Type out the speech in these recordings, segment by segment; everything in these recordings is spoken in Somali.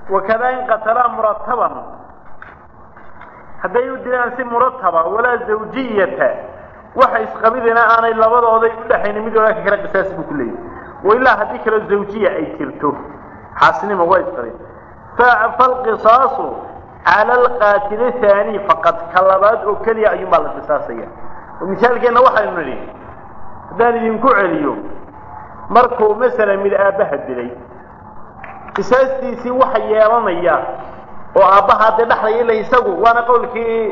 wakadaa in qatalaa murataban hadday u dilaan si murataba walaa zawjiyata waxa isqabidina aanay labadooday u dhexaynin mid walaalka kale qisaas buu ku leeyahy wailaa haddii kaloo zawjiya ay jirto xaasnima waa isqabin falqisaasu cala alqaatili haani faqad ka labaad oo keliya ayuunbaa la qisaasaya oo misaalkeenna waxaynu nidhi haddaan idinku celiyo markuu masalan mid aabbaha dilay qisaastiisii waxa yeelanaya oo aabbaha haddee dhexlaya ila isagu waana qowlkii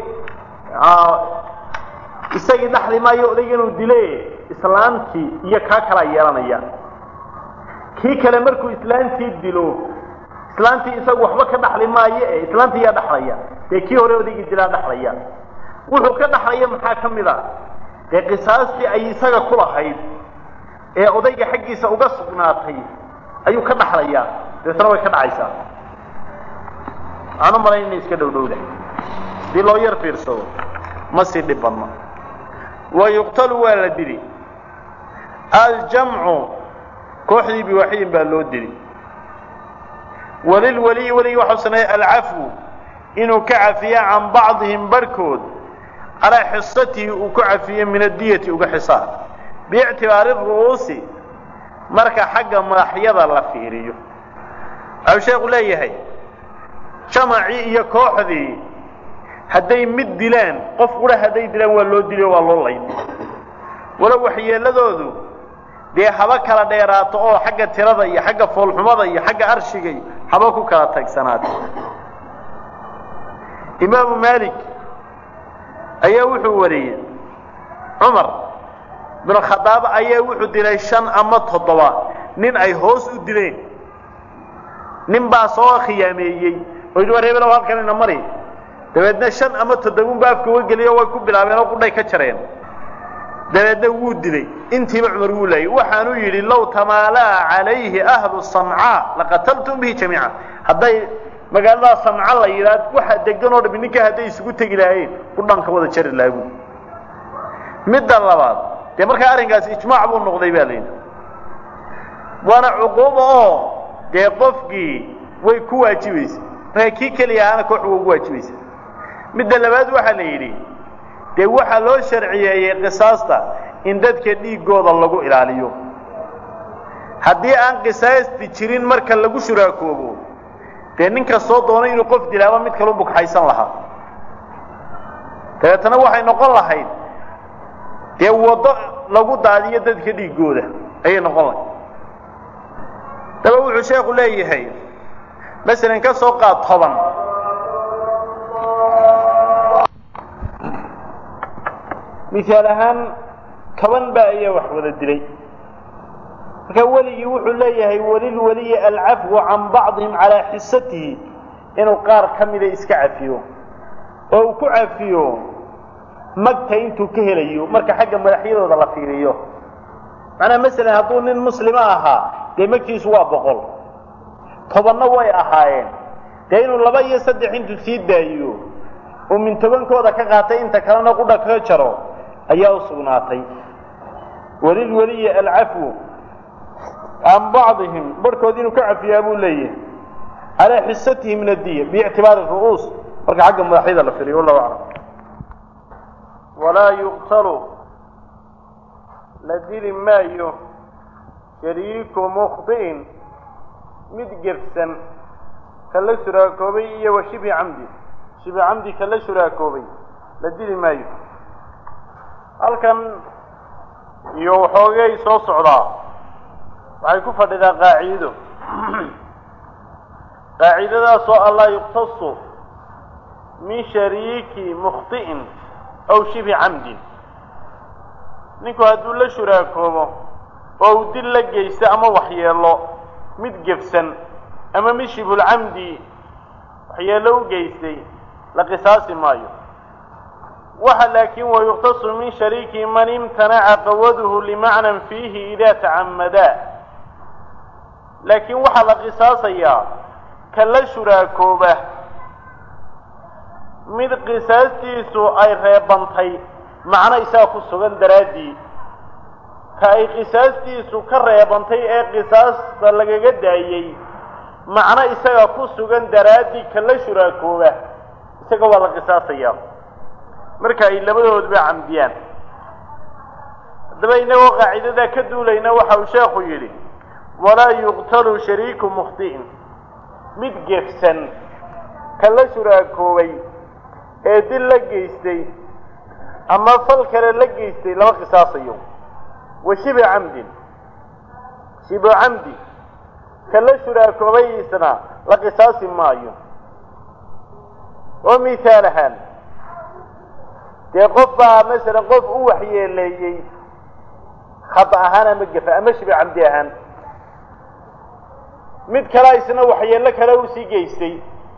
isagii dhexli maayo odayga inuu dile islaantii iyo kaa kalaa yeelanaya kii kale markuu islaantii dilo islaantii isagu waxba ka dhaxli maayo e islaantii yaa dhaxlaya dee kii hore odaygii dilaa dhaxlaya wuxuu ka dhaxlaya maxaa ka mid a dee qisaastii ay isaga ku lahayd ee odayga xaggiisa uga sugnaatay ayuu ka dhaxlayaa deetna way ka dhacaysaa waxaan u malayn inay iska dhowdhowda hadii loo yar fiirsado ma sii dhib badno wa yuqtalu waa la dili aljamcu kooxdii biwaaxidin baa loo dili walilwaliyi weligii waxau sameeyey alcafwu inuu ka cafiya can bacdihim barhkood calaa xisatihi uu ku cafiye min addiyati uga xisaa biictibaari ru'uusi marka xagga madaxyada la fiiriyo waxau sheekhu leeyahay jamacii iyo kooxdii hadday mid dilaan qof qura hadday dilaan waa loo dili oo waa loo layn walow waxyeeladoodu dee haba kala dheeraato oo xagga tirada iyo xagga foolxumada iyo xagga arshiga iyo haba ku kala tagsanaata imaamu maalik ayaa wuxuu wariyey cumar binu khadaab ayaa wuxuu dilay shan ama toddoba nin ay hoos u dileen nin baa soo khiyaameeyey oo yidhi war hebelow halkan ina mari dabeedna shan ama toddobunba afka uga geliyo way ku bilaabeen oo qudhay ka jareen dabeedna wuu dilay intiiba cumar wuu laayay waxaanuu yidhi low tamaalaa calayhi ahlu samcaa laqataltum bihi jamiica hadday magaalada samca la yidhaah waxa degan oo dhami ninka hadday isugu tegi lahaayeen qudhanka wada jari laagu midda labaad dee markaa arrinkaasi ijmaac buu noqday baa layidhi waana cuquuba oo dee qofkii way ku waajibaysa markaa kii keliya ahaana koox waa ugu waajibaysa midda labaad waxaa la yidhi dee waxaa loo sharciyeeyey qisaasta in dadka dhiiggooda lagu ilaaliyo haddii aan qisaasti jirin marka lagu shuraakoobo dee nin kastoo doonay inuu qof dilaaba mid kalu bugxaysan lahaa dabeetana waxay noqon lahayd dee waddo lagu daadiyo dadka dhiiggooda ayay noqon lahayd daba wuxuu sheekhu leeyahay masalan ka soo qaad toban misaal ahaan toban baa ayaa wax wada dilay marka weligii wuxuu leeyahay walilwaliyi alcafwu can bacdihim calaa xisatihi inuu qaar ka mida iska cafiyo oo uu ku cafiyo magta intuu ka helayo marka xagga madaxyadooda la fiiriyo macnaha masalan hadduu nin muslima ahaa dee magtiisu waa boqol tobanna way ahaayeen dee inuu laba iyo saddex intuu sii daayiyo uu min tobankooda ka qaatay inta kalena qudha kaga jaro ayaa u sugnaatay walilwaliyi alcafwu can bacdihim barhkood inuu ka cafiyaa buu leeyahay calaa xisatihi min addiya biictibaari ru'uus marka xagga madaxyada la firiyo wallahu aclam walaa yuqtalu la dili maayo shariiku mukhdi'in mid gefsan ka la shuraakoobay iyo wa shibi camdi shibi camdi ka la shuraakoobay la dili maayo halkan iyo waxoogay soo socdaa waxay ku fadhidaa qaaciido qaacidadaasoo allaa yuqtasu min shariiki mukhti'in aw shibi camdin ninku hadduu la shuraakoobo oo uu dil la geysto ama waxyeelo mid gefsan ama mid shibulcamdi waxyeelo u geystay la qisaasi maayo waxa laakiin wayuqtasu min shariiki man imtanaca qawaduhu limacnan fiihi idaa tacamadaa laakiin waxaa la qisaasayaa ka la shuraakooba mid qisaastiisu ay reebantay macno isaga ku sugan daraaddii ka ay qisaastiisu ka reebantay ee qisaasta lagaga daayey macno isaga ku sugan daraaddii kala shuraakooba isaga waa la qisaasaya marka ay labadooduba camdiyaan haddaba inagoo qaacidadaa ka duulayna waxa uu sheekhu yidhi walaa yuqtalu shariiku mukhti'in mid gefsan kala shuraakoobay ee dil la geystay ama fal kale la geystay lama qisaasayo wa shibu camdin shibu camdi kala shuraakoobayiisna la qisaasi maayo oo mithaal ahaan dee qof baa masalan qof u waxyeeleeyey khata ahaan ama gefa ama shibu camdi ahaan mid kale isna waxyeello kale usii geystay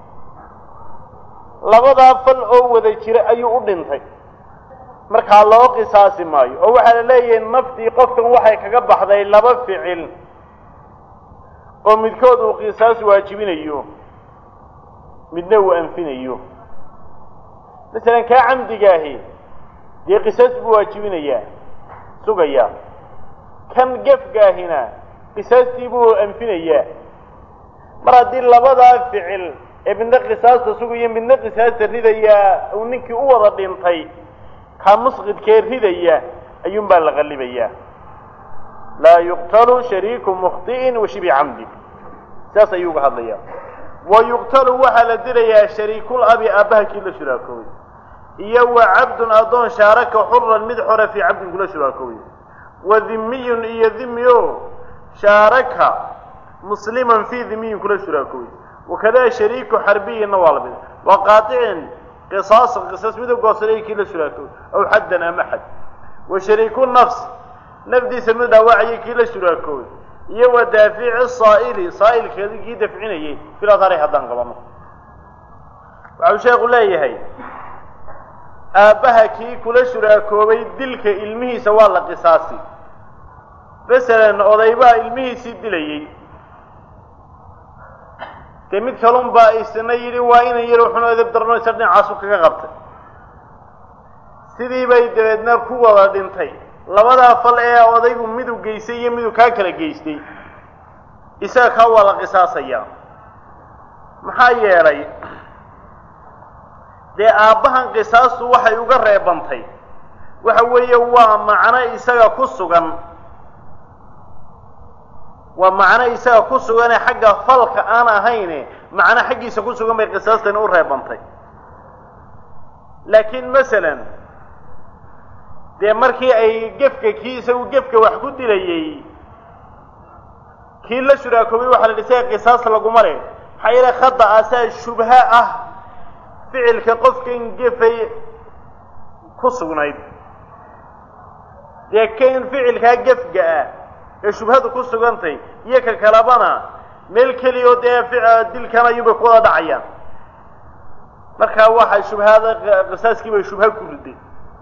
labadaa fal oo wada jira ayuu u dhintay markaa loo qisaasi maayo oo waxaa la leeyahay naftii qofkan waxay kaga baxday laba ficil oo midkood uu qisaas waajibinayo midna uu anfinayo masalan kaa camdigaahi dee qisaas buu waajibinayaa sugayaa kan gefgaahina qisaastii buu anfinayaa mar haddii labadaa ficil ee midna qisaasta sugaya midna qisaasta ridayaa uu ninkii u wada dhintay kaa musqidkee ridaya ayuunbaa la qallibayaa laa yuqtalu shariiku mukhti'in wa shibi camdi saas ayuu uga hadlayaa wa yuqtalu waxaa la dilayaa shariikul abi aabbaha kii la shuraakoobay iyo wa cabdun addoon shaaraka xuran mid xora fii cabdin kula shuraakoobay wa dhimiyun iyo dhimi o shaaraka musliman fii dhimiyin kula shuraakoobay wakada shariiku xarbiyinna waa la mid wa qaaicin qisaasan qisaas mid u goosanaya kii la shuraakoobay aw xaddan ama xad wa shariiku nafs nafdiisa mid dhaawacayay kii la shuraakoobay iyo wa daafici saa'ili saa'ilkeedi kii dafcinayay filadhari haddaan qabano waxau sheekhu leeyahay aabbaha kii kula shuraakoobay dilka ilmihiisa waa la qisaasi masalan odaybaa ilmihiisii dilayey dee mid kalun baa isna yidhi waa inan yar wuxuna edab darno isa dhinacaasu kaga qabtay sidii bay dabeedna ku wada dhintay labadaa fal ee odaygu midu geystay iyo midu kaa kala geystay isaga kaa waa la qisaasayaa maxaa yeelay dee aabbahan qisaastu waxay uga reebantay waxa weeye waa macno isaga ku sugan waa macno isaga ku sugane xagga falka aan ahayne macno xaggiisa ku sugan bay qisaastani u reebantay laakiin masalan dee markii ay gefka kii isagu gefka wax ku dilayey kii la shuraakoobay waxaa la dhisay qisaas laguma le maxaa yeele khada asaa shubha ah ficilka qofkan gefay ku sugnayd dee kan ficilkaa gefga ah ee shubhadu ku sugantay iyo ka kalabana meel keliya oo dee dilkan ayuunbay ku wada dhacayaan markaa waxay shubhada qisaaskii bay shubha ku riday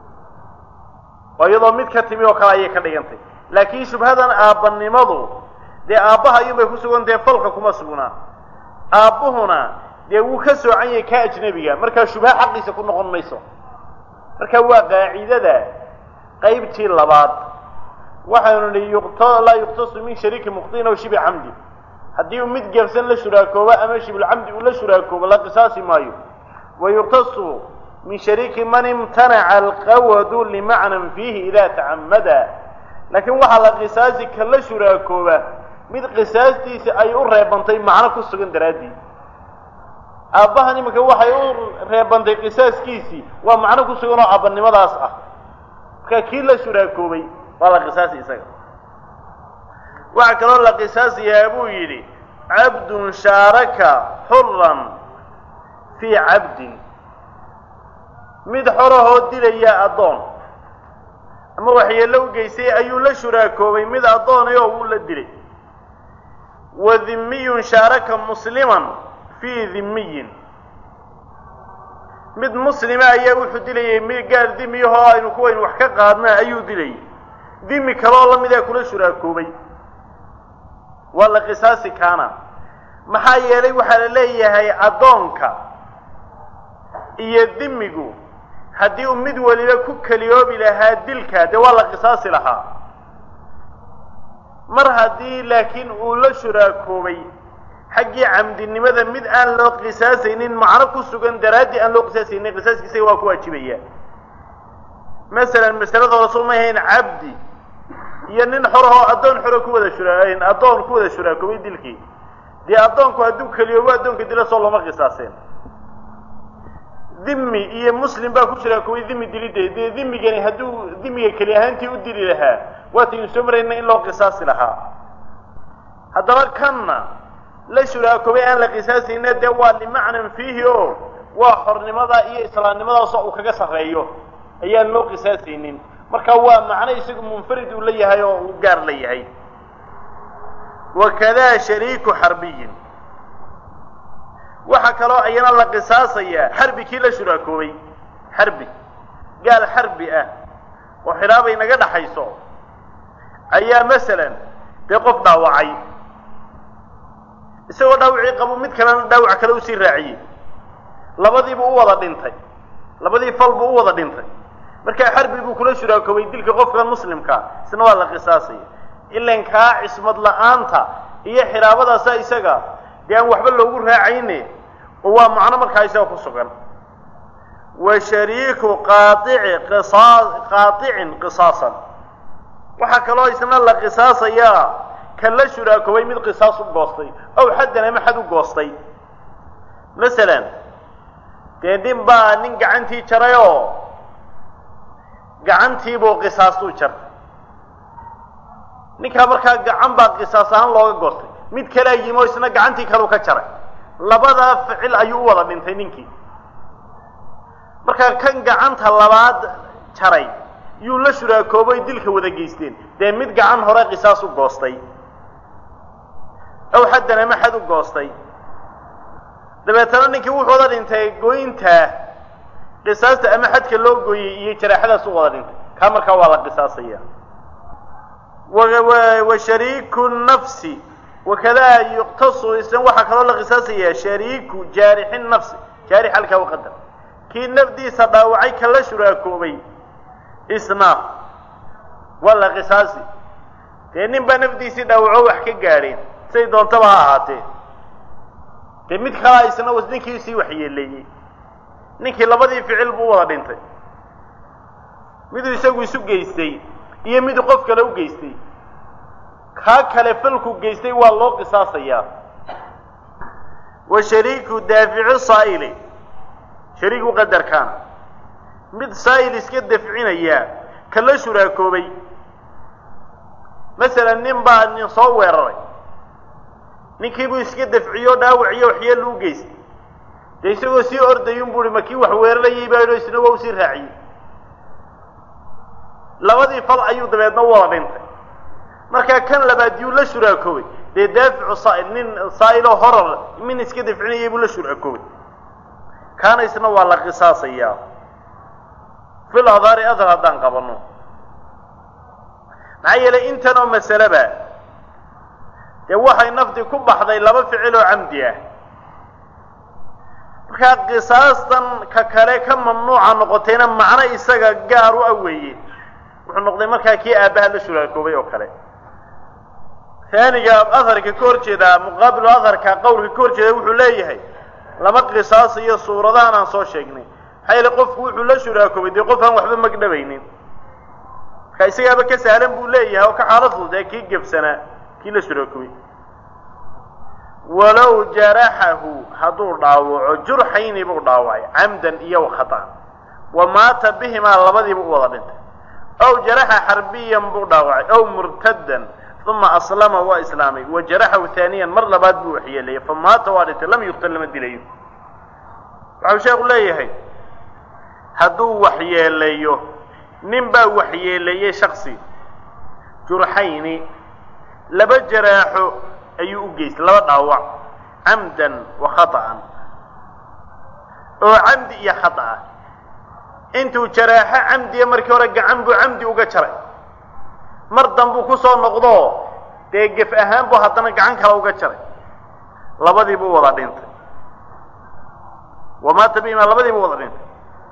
oo iyadoo mid ka timi oo kale ayay ka dhigantay laakiin shubhadan aabbanimadu dee aabbaha ayuunbay ku sugantahe falka kuma sugnaa aabbuhuna dee wuu ka soocan yahay ka ajnebiga markaa shubha xaqiisa ku noqon mayso marka waa qaacidada qaybtii labaad waxaynu nihi yuqta laa yuqtasu min shariiki mukhtiin aw shibi camdi haddii uu mid gefsan la shuraakoobo ama shibulcamdi uu la shuraakoobo la qisaasi maayo wa yuqtasu min shariiki man imtanaca alqawadu limacnan fiihi idaa tacamada laakiin waxaa la qisaasi ka la shuraakooba mid qisaastiisi ay u reebantay macno ku sugan daraaddiid aabbahan iminka waxay u reebantay qisaaskiisii waa macno ku sugan oo aabanimadaas ah marka kii la shuraakoobay waa la qisaasi isaga waxaa kaloo la qisaasayaa buu yidhi cabdun shaaraka xuran fii cabdin mid xorahoo dilaya addoon ama waxyeello u geystay ayuu la shuraakoobay mid addoonay oo wuu la dilay wa dhimiyun shaaraka musliman fii dhimiyin mid muslima ayaa wuxuu dilayay mi gaar dimiyahoo aynu kuwaynu wax ka qaadna ayuu dilayay dimi kaleoo la midaa kula shuraakoobay waa la qisaasi kaana maxaa yeelay waxaa la leeyahay addoonka iyo dimigu haddii uu mid waliba ku keliyoobi lahaa dilka dee waa la qisaasi lahaa mar haddii laakiin uu la shuraakoobay xaggii camdinimada mid aan loo qisaasaynin macno ku sugan daraaddii aan loo qisaasaynin qisaaskiisaga waa ku waajibaya masalan masalada hore soo may hayn cabdi iyo nin xorahoo addoon xoro ku wada shura addoon ku wada shuraakoobay dilkii dee addoonku hadduu keliyoobo addoonka dila soo looma qisaaseen dhimmi iyo muslim baa ku shuraakoobay dhimmi dilideed dee dhimmigani hadduu dhimmiga keli ahaantii u dili lahaa waataynu soo marayna in loo qisaasi lahaa haddaba kanna la shuraakoobay aan la qisaasayna dee waa limacnan fiihi o waa xornimada iyo islaamnimadaasoo uu kaga sarreeyo ayaan loo qisaasaynin marka waa macno isagu munfarid uu la yahay oo uu gaar la yahay wakadaa shariiku xarbiyin waxaa kaloo ayana la qisaasayaa xarbi kii la shuraakoobay xarbi gaal xarbi ah oo xidhaabay naga dhaxayso ayaa masalan dee qof dhaawacay isagoo dhaawacii qabo mid kalena dhaawac kale usii raaciyey labadiibu u wada dhintay labadii fal buu u wada dhintay markaa xarbi buu kula shuraakoobay dilka qofka muslimkaa isna waa la qisaasaya ilan kaa cismad la-aanta iyo xidhaabadaasa isaga dee aan waxba loogu raacayne oo waa macno markaa isaga ku sugan wa shariiku qaaici qisaa qaaicin qisaasan waxaa kaloo isna la qisaasayaa kan la shuraakoobay mid qisaas u goostay ow xaddan ama xad u goostay masalan dee nin baa nin gacantii jaray oo gacantiibuu qisaastuu jartay ninkaa markaa gacan baa qisaas ahaan looga goostay mid kalea yimi oo isna gacantii kaleu ka jaray labadaa ficil ayuu u wada dhintay ninkii markaa kan gacanta labaad jaray yuu la shuraakoobay dilka wada geysteen dee mid gacan hore qisaas u goostay ow xaddan ama xad u goostay dabeetana ninkii wuxuu wada dhintay goynta qisaasta ama xadka loo gooyey iyo jaraaxadaas u wada dhintay kaa markaa waa la qisaasaya wa shariiku nafsi wakadaa yuqtasu isna waxaa kaloo la qisaasayaa shariiku jaarixi nafsi jaarix halkaa uqadar kii nafdiisa dhaawacay ka la shuraakoobay isna waa la qisaasi dee nin baa nafdiisii dhaawaco wax ka gaadheen say doontaba ha ahaatee dee mid kalaa isna ninkii sii waxyeeleeyey ninkii labadii ficil buu u wada dhintay miduu isagu isu geystay iyo miduu qof kale u geystay kaa kale falku geystay waa loo qisaasayaa wa shariiku daafici saa'ili shariiku qadarkaan mid saa'il iska dafcinaya ka la shuraakoobay masalan nin baa nin soo weeraray ninkiibuu iska dafciyo dhaawaciyo waxyeelu u geystay dee isagoo sii ordayun bu uhi ma kii wax weerarayay baa isna waa usii raaciyey labadii fal ayuu dabeedna u wada dhintay markaa kan labaad yuu la shuraakoobay dee daaficu saa'il nin saa'iloo horar min iska dafcinayay buu la shuraakoobay kaana isna waa la qisaasayaa fil adhaari adhar haddaan qabanno maxaa yeelay intan oo masaleba dee waxay nafdi ku baxday laba ficil oo camdi ah markaa qisaastan ka kale ka mamnuuca noqotayna macno isaga gaar u aweeye wuxuu noqday markaa kii aabbaha la shuraakoobay oo kale haaniga aharka ka hor jeedaa muqaabilu aharka qowlka ka hor jeeda wuxuu leeyahay lama qisaasayo suuradahan aan soo sheegnay maxaa yeele qofku wuxuu la shuraakoobay dee qof aan waxba magdhabaynin markaa isagaaba ka sahlan buu leeyahay oo ka xaalad fududee kii gebsanaa kii la shuraakoobay walow jaraxahu hadduu dhaawaco jurxayni buu dhaawacay camdan iyo wakhataan wa maata bihimaa labadiiba u wada dhintay ow jaraxa xarbiyan buu dhaawacay ow murtadan uma aslama waa islaamay wa jaraxahu haaniyan mar labaad buu waxyeeleeyey fa maata waa dhintay lam yuqtal lama dilayo waxau sheekhu leeyahay hadduu waxyeeleeyo nin baa waxyeeleeyey shaksi jurxayni laba jaraaxo ayuu u geystay laba dhaawac camdan wa khata'an oo camdi iyo khata ah intuu jaraaxo camdiya markii hore gacan buu camdi uga jaray mar danbuu ku soo noqdo dee gef ahaan buu haddana gacan kale uga jaray labadii buu wada dhintay wamaata bihima labadii buu wada dhintay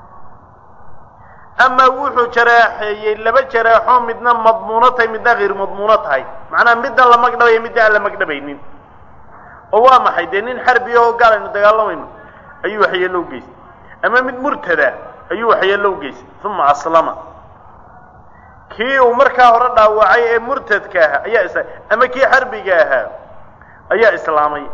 amaa wuxuu jaraaxeeyey laba jaraaxoo midna madmuuno tahay midna hayr madmuuno tahay macnaha midna la magdhabaya midna aan la magdhabaynin oo waa maxay dee nin xarbi oo gaal aynu dagaalamayno ayuu waxyeello u geystay ama mid murtada ayuu waxyeello u geystay uma aslama kii uu markaa hore dhaawacay ee murtadka ahaa ayaa is ama kii xarbiga ahaa ayaa islaamay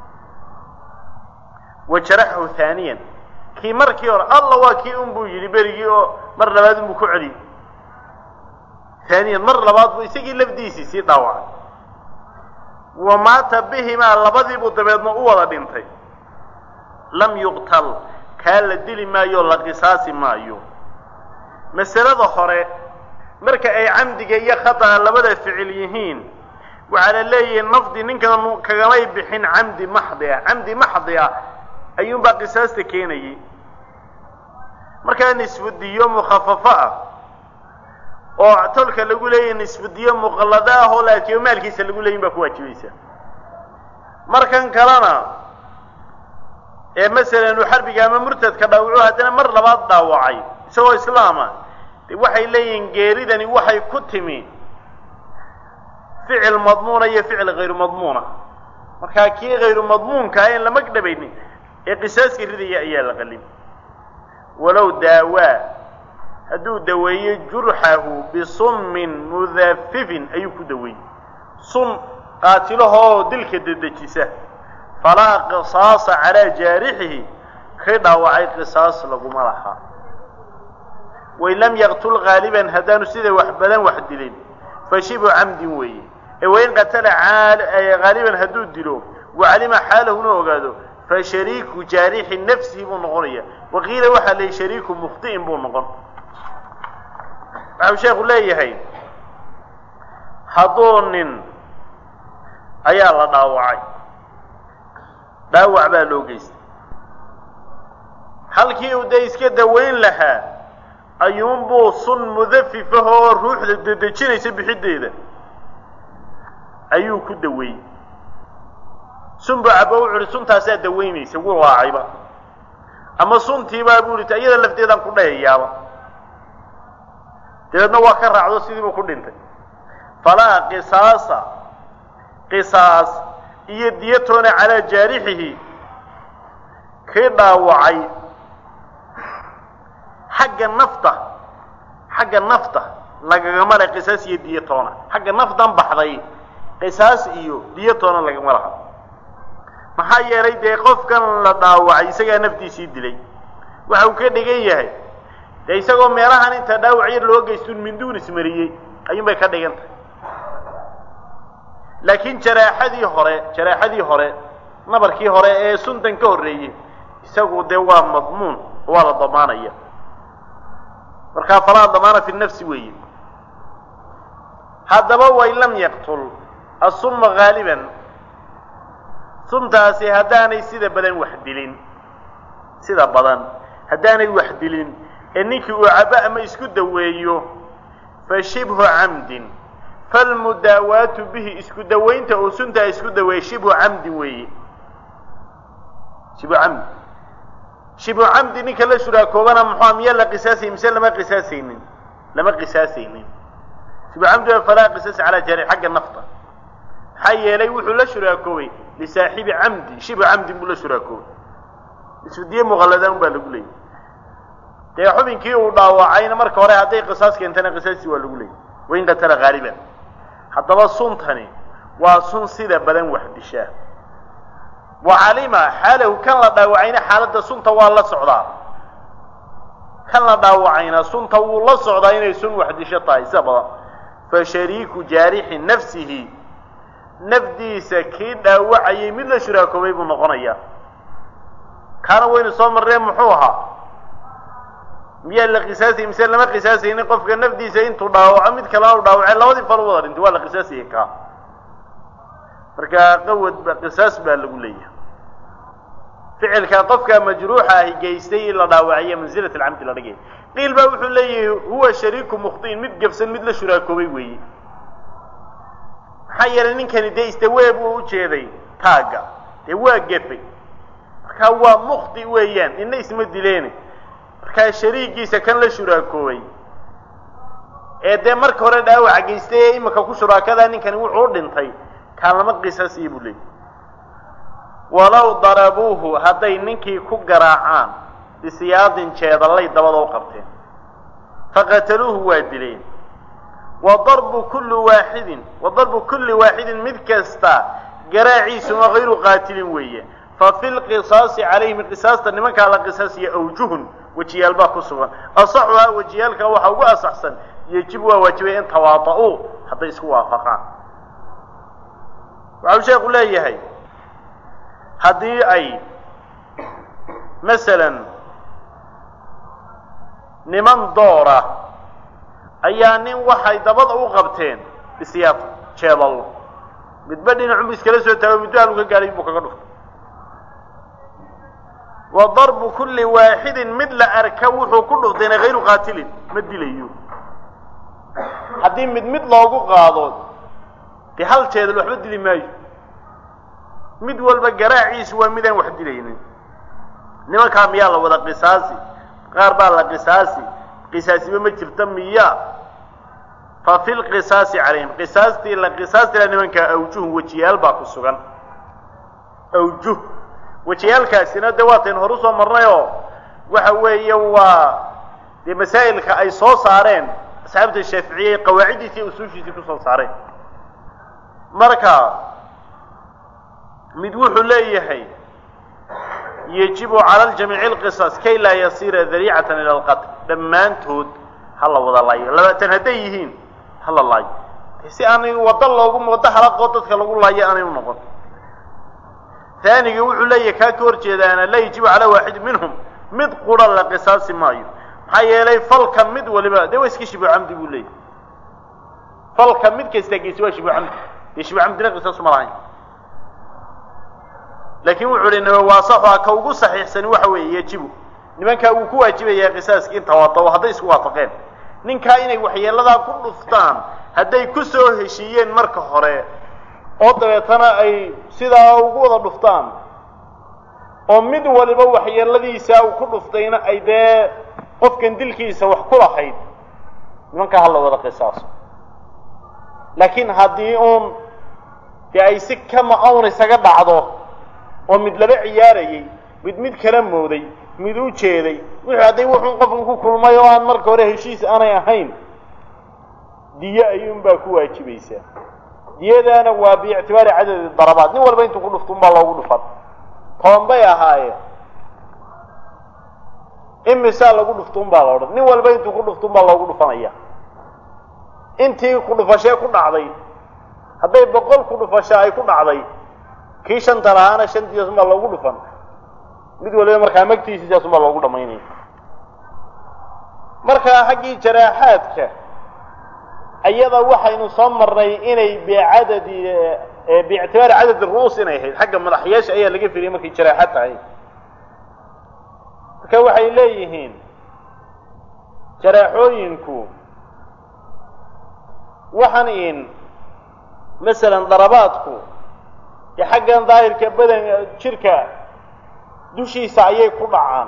wa jaraxahu haaniyan kii markii hore alla waa kii un buu yidhi berigii oo mar labaad unbuu ku celiyey haaniyan mar labaad buu isagii lafdiisii sii dhaawacay wa maata bihimaa labadiibuu dabeedna u wada dhintay lam yuqtal kaa la dili maayo la qisaasi maayo masalada hore marka ay camdiga iyo khata'a labada ficil yihiin waxaa la leeyihi nafdi ninkan kagamay bixin camdi maxdi ah camdi maxdi ah ayuunbaa qisaasta keenayay markaa nisfudiyo mukhafafo ah oo tolka lagu leeyahy nisfudiyo muqallado ah oo laakiin maalkiisa lagu leeyin baa ku waajibaysa markan kalena ee masalan uu xarbiga ama murtadka dhaawaco haddana mar labaad dhaawacay isagoo islaama de waxay leeyihiin geeridani waxay ku timi ficil madmuuna iyo ficil hayru madmuuna markaa kii hayru madmuunkaa in lama dhabaynin ee qisaaska ridaya ayaa la qalin walow daawaa hadduu daweeyo jurxahu bisummin mudafifin ayuu ku daweeyey sun qaatilahoo dilka dedejisa falaa qisaasa calaa jaarixihi kay dhaawacay qisaas laguma laha wain lam yaqtul haaliban haddaanu sida wax badan wax dilin fa shibu camdin weeye ee wain qatala haaliban hadduu dilo wacalima xaalahuna ogaado fa shariiku jaarixi nafsihi buu noqonaya waqiila waxaa leeyihi shariiku mukhti'in buu noqon waxau sheekhu leeyahay hadduu nin ayaa la dhaawacay dhaawac baa loo geystay halkii uu dee iska dawayn lahaa ayuunbuu sun mudafifah oo ruuxda dedejinaysa bixiddeeda ayuu ku daweeyey sun buu cabo wuxu uhi suntaasaa dawaynaysa wuu raacayba ama suntiibaa buu ihi iyada lafteedaan ku dhayayaaba dabeedna waa ka raacdo sidiibuu ku dhintay falaa qisaasa qisaas iyo diyatoona calaa jaarixihi kii dhaawacay xagga nafta xagga nafta lagagama le qisaas iyo diyatoona xagga naftan baxday qisaas iyo diyatoona lagama laha maxaa yeelay dee qofkan la dhaawacay isagaa naftiisii dilay waxa uu ka dhigan yahay dee isagoo meelahan inta dhaawac yar loo geystuun minduun ismariyey ayuun bay ka dhigan tahay laakiin jaraaxadii hore jaraaxadii hore nabarkii hore ee suntan ka horreeyey isagu dee waa madmuun waa la damaanaya markaa falaa damaana fi nafsi weeye haddaba wain lam yaqtul asumma haaliban suntaasi haddaanay sida badan wax dilin sida badan haddaanay wax dilin ee ninkii uu cabo ama isku daweeyo fa shibhu camdin falmudaawaatu bihi isku dawaynta uu suntaa isku daweeyey shibhu camdin weeye shibhu camdi shibhu camdi ninka la shuraakoobana muxua miyaa la qisaasay mise lama qisaasaynin lama qisaasaynin shibhu camdi waa falaa qisaas calaa jaari xagga nafta maxaa yeelay wuxuu la shuraakoobay lisaaxibi camdi shibhu camdin buu la shuraakoobay isfidiye muqalladaan baa lagu leeyay dee xubinkii uu dhaawacayna marka hore hadday qisaas keentana qisaastii waa lagu leeyay wain qatala haaliban haddaba suntani waa sun sida badan wax dishaa wa calima xaalahu kan la dhaawacayna xaaladda sunta waa la socdaa kan la dhaawacayna sunta wuu la socdaa inay sun wax disho tahay sida badan fa shariiku jaarixi nafsihi nafdiisa kii dhaawacayay mid la shuraakoobay buu noqonayaa kaana waynu soo marreen muxuu ahaa miyaa la qisaasayay mise lama qisaasaynin qofka nafdiisa intuu dhaawaco mid kalena u dhaawacay labadii fal u wada dhintay waa la qisaasayay kaa marka qawad ba qisaas baa lagu leeyahay ficilka qofka majruuxa ahi geystay in la dhaawaciyo mansilat alcamdi la dhigay qiil baa wuxuu leeyahay huwa shariiku mukhtiin mid gabsan mid la shuraakoobay weeye maxaa yeelay ninkani dee istawee buu ujeeday taagga dee waa gefay markaa waa mukhti weeyaan nina isma dileene markaa shariigiisa kan la shuraakoobay ee dee marka hore dhaawaca geystay ee imika ku shuraakadaa ninkani wuxuu u dhintay kaan lama qisaasiya buu leeyay walow darabuuhu hadday ninkii ku garaacaan bisiyaadin jeedallay dabada u qabteen faqataluuhu waa dileen wa darbu kulli waaxidin wa darbu kulli waaxidin mid kasta garaaciisuma hayru qaatilin weeye fa fi lqisaasi calayhim qisaasta nimankaa la qisaasiya awjuhun wejiyaal baa ku sugan asaxuhaa wejiyaalka waxaa ugu asaxsan yejibu waa waajibay in tawaada'uu hadday isku waafaqaan waxau sheekhu leeyahay haddii ay masalan niman doora ayaa nin waxay dabada u qabteen bisyaad jeedallo midba dhinacu iskala soo taago middo haluu ka gaadhay buu kaga dhuftay wa darbu kulli waaxidin mid la arka wuxuu ku dhuftayna hayru qaatilin ma dilayo haddii mid mid loogu qaado dee hal jeedal waxba dili maayo mid walba garaaciisu waa midaan wax dilaynin nimankaa miyaa la wada qisaasi qaar baa la qisaasi qisaasiba ma jirta miya fa fi lqisaasi calayhim qisaastii la qisaastila nimankaa awjuhun wejiyaal baa ku sugan awjuh wejiyaalkaasina dee waatayn horu soo marnay oo waxa weeye waa dee masaa'ilka ay soo saareen asxaabta shaaficiyey qawaaciddiisii iyo usuushiisii kusoo saareen marka mid wuxuu leeyahay yajibu cala ljamiici lqisas kay laa yasiira dariicatan ila alqatl dhammaantood ha la wada laayo labaatan hadday yihiin ha la laayo si aanay waddo loogu waddo halaqoo dadka lagu laayo aanay u noqon taaniga wuxuu leeyahay kaa ka hor jeedaana laa yajibu calaa waaxid minhum mid qura la qisaasi maayo maxaa yeelay falka mid waliba dee waa iska shibu camdi buu leeyahay falka mid kasta geysi waa shibu camdi dee shibu camdina qisaasu ma lahayn laakiin wuxuu hi nawaasaxua ka ugu saxiixsani waxa weeye yajibu nimankaa wuu ku waajibayaa qisaaski in tawaadao hadday isku waafaqeen ninkaa inay waxyeeladaa ku dhuftaan hadday ku soo heshiiyeen marka hore oo dabeetana ay sidaa ugu wada dhuftaan oo mid waliba waxyeeladiisa uu ku dhuftayna ay dee qofkan dilkiisa wax ku lahayd nimankaa ha la wada qisaaso laakiin haddii uun dee ay si kama awn isaga dhacdo oo mid laba ciyaarayay mid mid kala mooday mid u jeeday wuxuu hadday wuxuun qofkan ku kulmay oo aan marka hore heshiis aanay ahayn diye ayuunbaa ku waajibaysaa diyadaana waa biictibaari cadadi darabaad nin walba intuu ku dhufto unbaa loogu dhufan toban bay ahaayeen imisaa lagu dhufto unbaa la odhan nin walba intuu ku dhufto unbaa loogu dhufanaya intii ku dhufashee ku dhacday hadday boqol ku dhufasho ay ku dhacday kii shanta lahaana shantiisaas unbaa loogu dhufan mid waliba markaa magtiisiisaas unbaa loogu dhamaynaya markaa xaggii jaraaxaadka iyada waxaynu soo marnay inay bicadadi biictibaari cadadi ru'uus inay ahayd xagga madaxyaasha ayaa laga firiyay markay jaraaxad tahay marka waxay leeyihiin jaraaxooyinku waxaan in masalan darabaadku dee xaggan daahirka badan jirka dushiisa ayay ku dhacaan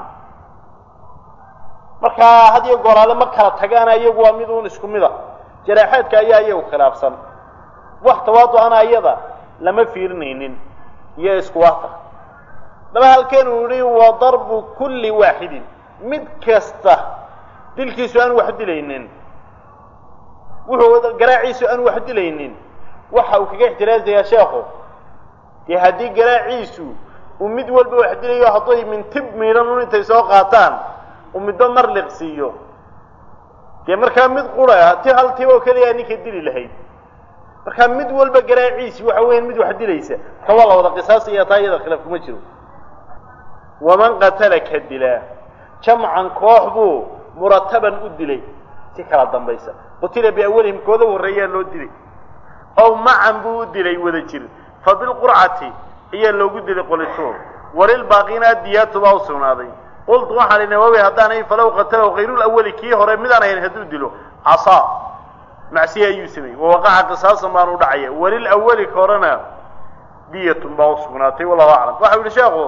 markaa had iyo gooraale ma kala tagaana iyagu waa mid uun isku mid a jaraaxaadka ayaa iyagu khilaafsan wax tawaadu ana iyada lama fiirinaynin iyo isku waafaq daba halkeen uu yihi wa darbu kulli waaxidin mid kasta dilkiisu aan wax dilaynin wuxuu garaaciisu aan wax dilaynin waxa uu kaga ixtiraasayaa sheekhu dee haddii garaaciisu uu mid walba wax dilayo hadday mintib miidhan un intay soo qaataan uu midba mar liqsiiyo dee markaa mid qura ti hal tib oo keliyaa ninka dili lahayd markaa mid walba garaaciisi waxa weeyaan mid wax dilaysa marka waa la wada qisaasaya taa iyada khilaaf kuma jiro waman qatala ka dilaa jamcan koox buu murataban u dilay si kala dambaysa qutila biawalihim kooda horreeyaa loo dilay ow macan buu u dilay wada jir fa bilqurcati ayaa loogu dilay qolitood walilbaaqina diyaatu baa u sugnaaday qultu waxaan idhi nawawi haddaanay falow qatalahu kayrulawali kii hore midaan ahayn hadduu dilo casaa macsiya ayuu sameeyey wawaqaca qisaasan baan u dhacaya walilawali ka horena diyatun baa u sugnaatay wallahu aclam waxau yihi sheekhu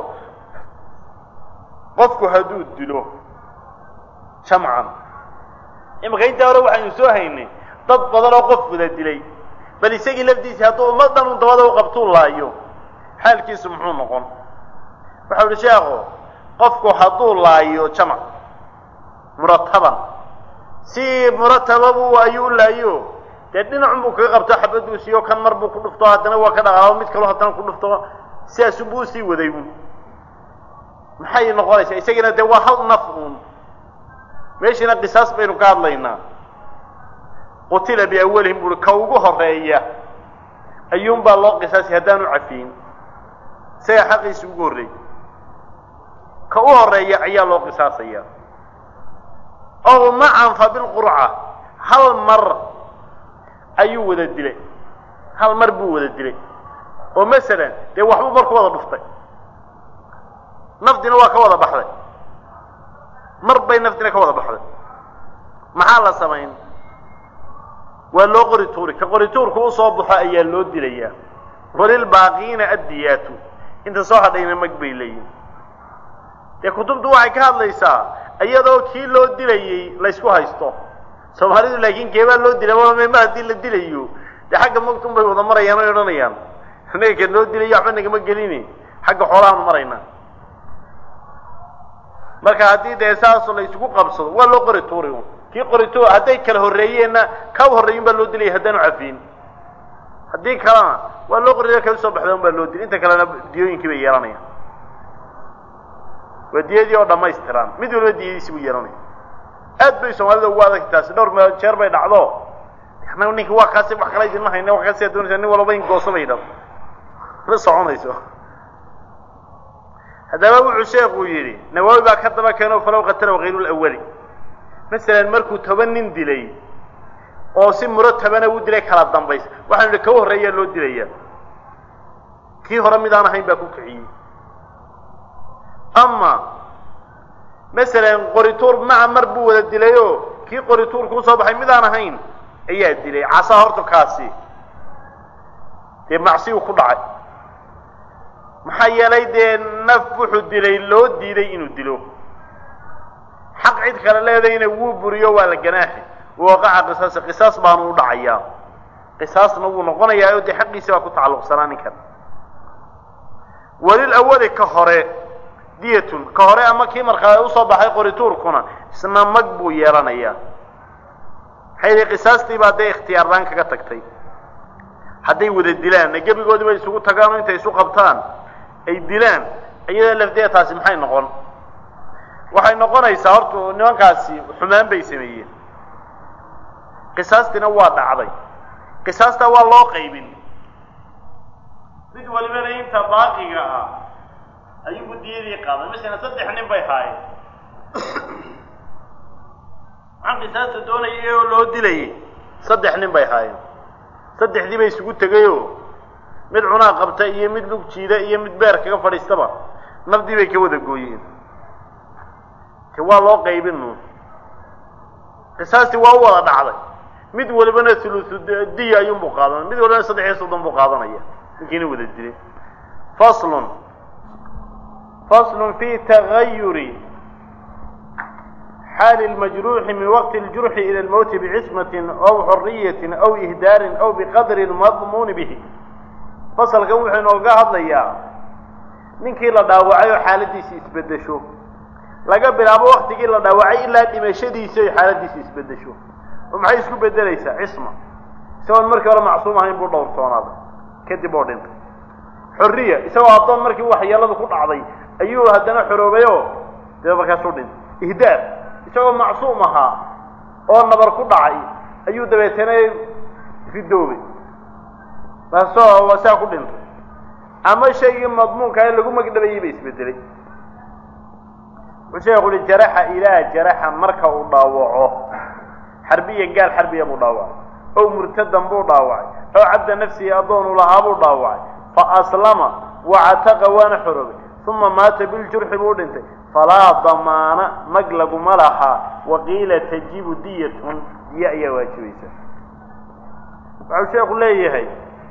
qofku hadduu dilo jamcan imika intaa hore waxaynu soo haynay dad badan oo qof wada dilay bal isagii lafdiisii hadduu ummaddan un dabada u qabtuu laayo xaalkiisu muxuu noqon waxau uhi sheekhu qofku hadduu laayo jamac murataban si muratababu ayuu u laayo dee dhinacun buu kaga qabto xabaduu siiyo kan mar buu ku dhufto haddana waa ka dhaqaabo mid kaloo haddana ku dhufto sidaasunbuu usii waday un maxay noqonaysaa isagana dee waa hal naf uun meeshiina qisaas baynu ka hadlaynaa qutila biawalihim buui ka ugu horeeya ayuunbaa loo qisaasay haddaanu cafiyin isaga xaqiisi ugu horreeyey ka u horeeya ayaa loo qisaasaya ow macan fa bilqurca hal mar ayuu wada dilay hal mar buu wada dilay oo masalan dee waxbuu mar ku wada dhuftay nafdina waa ka wada baxday mar bay nafdina ka wada baxday maxaa la samayn waa loo qori tuuri ka qori tuurku usoo baxo ayaa loo dilayaa walilbaaqiina addiyaatu inta soo hadhayna mag bay leeyihin dee kutubtu waxay ka hadlaysaa iyadoo kii loo dilayey laysku haysto soomaalidu laakiin keebaa loo dilay wama mar haddii la dilayo dee xagga magtun bay wada marayaan oy odhanayaan inaga kan loo dilayo waxba nagama gelini xagga xoolahaanu maraynaa marka haddii dee saasoo la isugu qabsado waa loo qori tuuri un kii qori tuur hadday kala horreeyeenna ka horreeyin baa loo dilaya haddaanu cafiin haddii kalena waa loo qori ka usoo baxda un baa loo dilay inta kalena diyooyinkii bay yeelanayaan waa diyadii oo dhamaystiran mid waliba diyadiisi buu yeelanaya aad bay soomaalida ugu adagta taasi dhowr meel jeer bay dhacdo annaga ninki waa kaasi wax kala idinma hayna wax kaasi doonaysa nin walba in gooso bay dhab ma soconayso haddaba wuxuu sheekuu yidhi nawaawi baa ka daba keeno falow qatalow hayru lawali masalan markuu toban nin dilay oo si muratabana u dilay kala dambays waxaanu idhi ka horreeyaa loo dilaya kii hore mid aan ahayn baa ku kiciyey ama masalan qorituur maca mar buu wada dilayoo kii qorituur kuu soo baxay mid aan ahayn ayaa dilay casaa horta kaasi dee macsiyu ku dhacay maxaa yeelay dee naf wuxuu dilay loo diiday inuu dilo xaq cid kale leedayna wuu buriyo waa la ganaaxi waqaca qisaasi qisaas baanu u dhacayaa qisaasna wuu noqonayaa oo dee xaqiisi baa ku tacalluqsanaa ninkan walil awali ka hore diyatun ka hore ama kii markaa usoo baxay qorituurkuna isna mag buu yeelanayaa maxay yihi qisaastii baa dee ikhtiyaarlaan kaga tagtay hadday wada dilaan gebigoodii bay isugu tagaan oo intay isu qabtaan ay dilaan iyada lafdeeda taasi maxay noqon waxay noqonaysaa horta nimankaasi xumaan bay sameeyeen qisaastiina waa dhacday qisaastaa waa loo qaybin mid walibana inta baaqiga ah ayugu diyadii qaaday masalan saddex nin bay haayeen maxaan qisaasta doonayay oo loo dilayay saddex nin bay haayeen saddexdii bay isugu tegayoo mid cunaa qabta iyo mid lug jiida iyo mid beer kaga fadhiistaba nafdii bay ka wada gooyeen te waa loo qaybin qisaastii waa u wada dhacday mid walibana thuluthu diya ayuunbuu qaadanaya mid walibana saddex iyo soddon buu qaadanaya ninkiina wada dilay faslun faslun fi tagayuri xaali اlmajruuxi min waqti اljurxi ilى اlmowti bcismatin aw xoriyatin aw ihdaarin aw biqadri اlmadmuuni bihi fasalkan wuxuu inooga hadlayaa ninkii la dhaawacay oo xaaladiisi isbedesho laga bilaabo waktigii la dhaawacay ilaa dhimashadiisi ay xaaladiisi isbedesho oo maxay isku bedelaysaa cisma isagoon markii hore macsuum ahayn buu dhowrsoonaaday kadib oo dhintay xorriya isagoo addoon markii waxyeeladu ku dhacday ayuu haddana xoroobayoo dee markaasuu dhintay ihdaar isagoo macsuum ahaa oo nabar ku dhacay ayuu dabeetana ridoobay taasoo saa ku dhintay ama shaygii madmuunka ee lagu magdhabayay ba isbedelay wuxuu sheekhu uhi jaraxa ilaa jaraxa marka uu dhaawaco xarbiya gaal xarbiya buu dhaawacay ow murtadan buu dhaawacay ow cabda nafsihi addoonu lahaa buu dhaawacay fa aslama wacataqa waana xoroobay uma maata biljurxi buu dhintay falaa damaana mag laguma lahaa waqiila tajibu diyatun diya ayaa waajibaysa waxau sheekhu leeyahay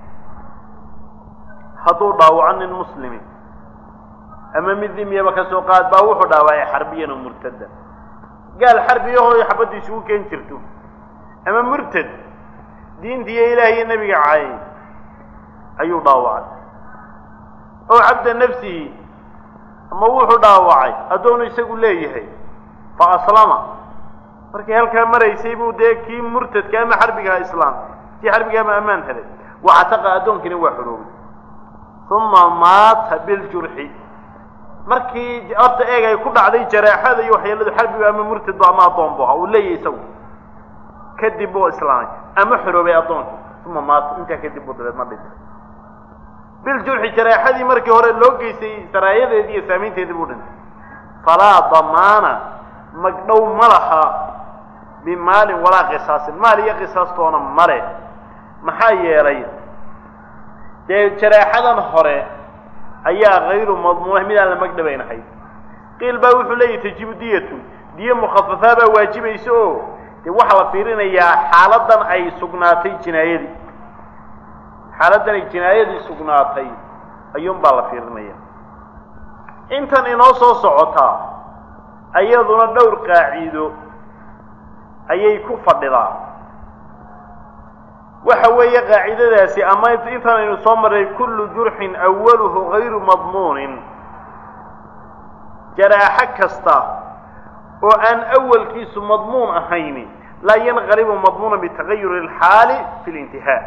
hadduu dhaawaco nin muslimi ama mid dimyaba ka soo qaad baa wuxuu dhaawacay xarbiyan oo murtadan gaal xarbiyahoo xabaddu isugu keen jirto ama murtad diinta iyo ilaah iyo nebiga caayay ayuu dhaawacay oo cabda nafsihi ama wuxuu dhaawacay addoonu isagu leeyahay fa aslama markii halkaa maraysay buu dee kii murtadka ama xarbigaha islaam kii xarbiga ama ammaan helay wacataqa addoonkiina waa xoroobay uma maata biljurxi markii horta eeg ay ku dhacday jaraaxada iyo waxyeeladu xarbigu ama murtadba ama addoonbu ahaa uu leeyahay isagu kadib buu islaamay ama xoroobay addoonkii uma maata intaa kadib buu dabeedna dhintay biljurxi jaraaxadii markii hore loo geystay saraayadeedii iyo saamaynteedii buu dhintay falaa damaana magdhow ma laha bimaalin walaa qisaasin maal iyo qisaastoona male maxaa yeelay dee jaraaxadan hore ayaa kayru madmuuna mid aan la magdhabaynahay qiil baa wuxuu leeyahy tajibu diyatu diyo mukhafafaa baa waajibaysa oo dee waxaa la fiirinayaa xaaladan ay sugnaatay jinaayadii xaaladan ay jinaayadii sugnaatay ayuun baa la fiirinaya intan inoo soo socotaa ayaduna dhowr qaaciido ayay ku fadhidaa waxa weeye qaacidadaasi ama intaan aynu soo marray kullu jurxin awaluhu gayru madmuunin jaraaxo kasta oo aan awalkiisu madmuun ahayni laa yanqalibu madmuunan bitagayuri alxaali fi lintihaa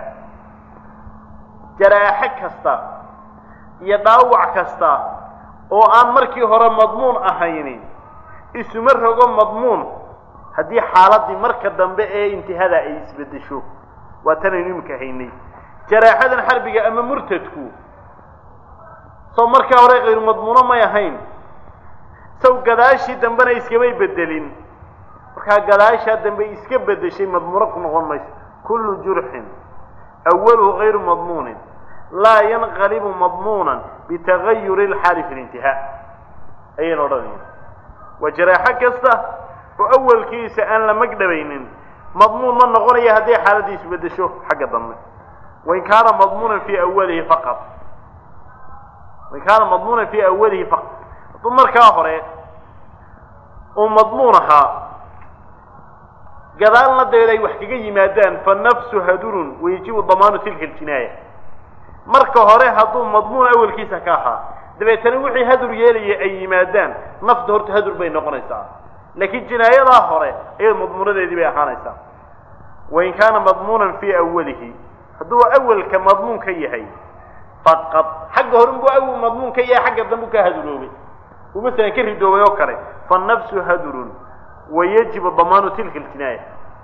jaraaxo kasta iyo dhaawac kasta oo aan markii hore madmuun ahayni isuma rogo madmuun haddii xaaladii marka dambe ee intihada ay isbeddesho waa tanaynu iminka haynay jaraaxadan xarbiga ama murtadku soo markaa hore kayru madmuuno may ahayn saw gadaashii dambena iskamay bedelin markaa gadaashaa dambe iska bedeshay madmuuno ku noqon mayso kullu jurxin awaluhu gayru madmuunin laa yanqalibu madmuunan bitagayuri alxaali fi lintihaa ayaynu odhanaya waa jaraaxo kasta oo awalkiisa aan la magdhabaynin madmuun ma noqonaya hadday xaaladii isbedesho xagga dambe wain kaana madmuunan fii awalihi faqad wain kaana madmuunan fii awalihi faqad hadduu markaa hore uu madmuun ahaa gadaalna dabeed ay wax kaga yimaadaan fa nafsu hadurun wayajibu damaanu tilka aljinaaya marka hore hadduu madmuun awalkiisa ka ahaa dabeetana wixii hadur yeelaya ay yimaadaan nafta horta hadur bay noqonaysaa laakiin jinaayadaa hore ayad madmuunadeedii bay ahaanaysaa wain kaana madmuunan fii awalihi hadduu awalka madmuun ka yahay faqad xagga hore buu awal madmuun ka yahay xagga dambu ka haduroobay uu masalan ka ridoobay oo kale fanafsu hadurun wayajibu damaanu tilka aljinaaya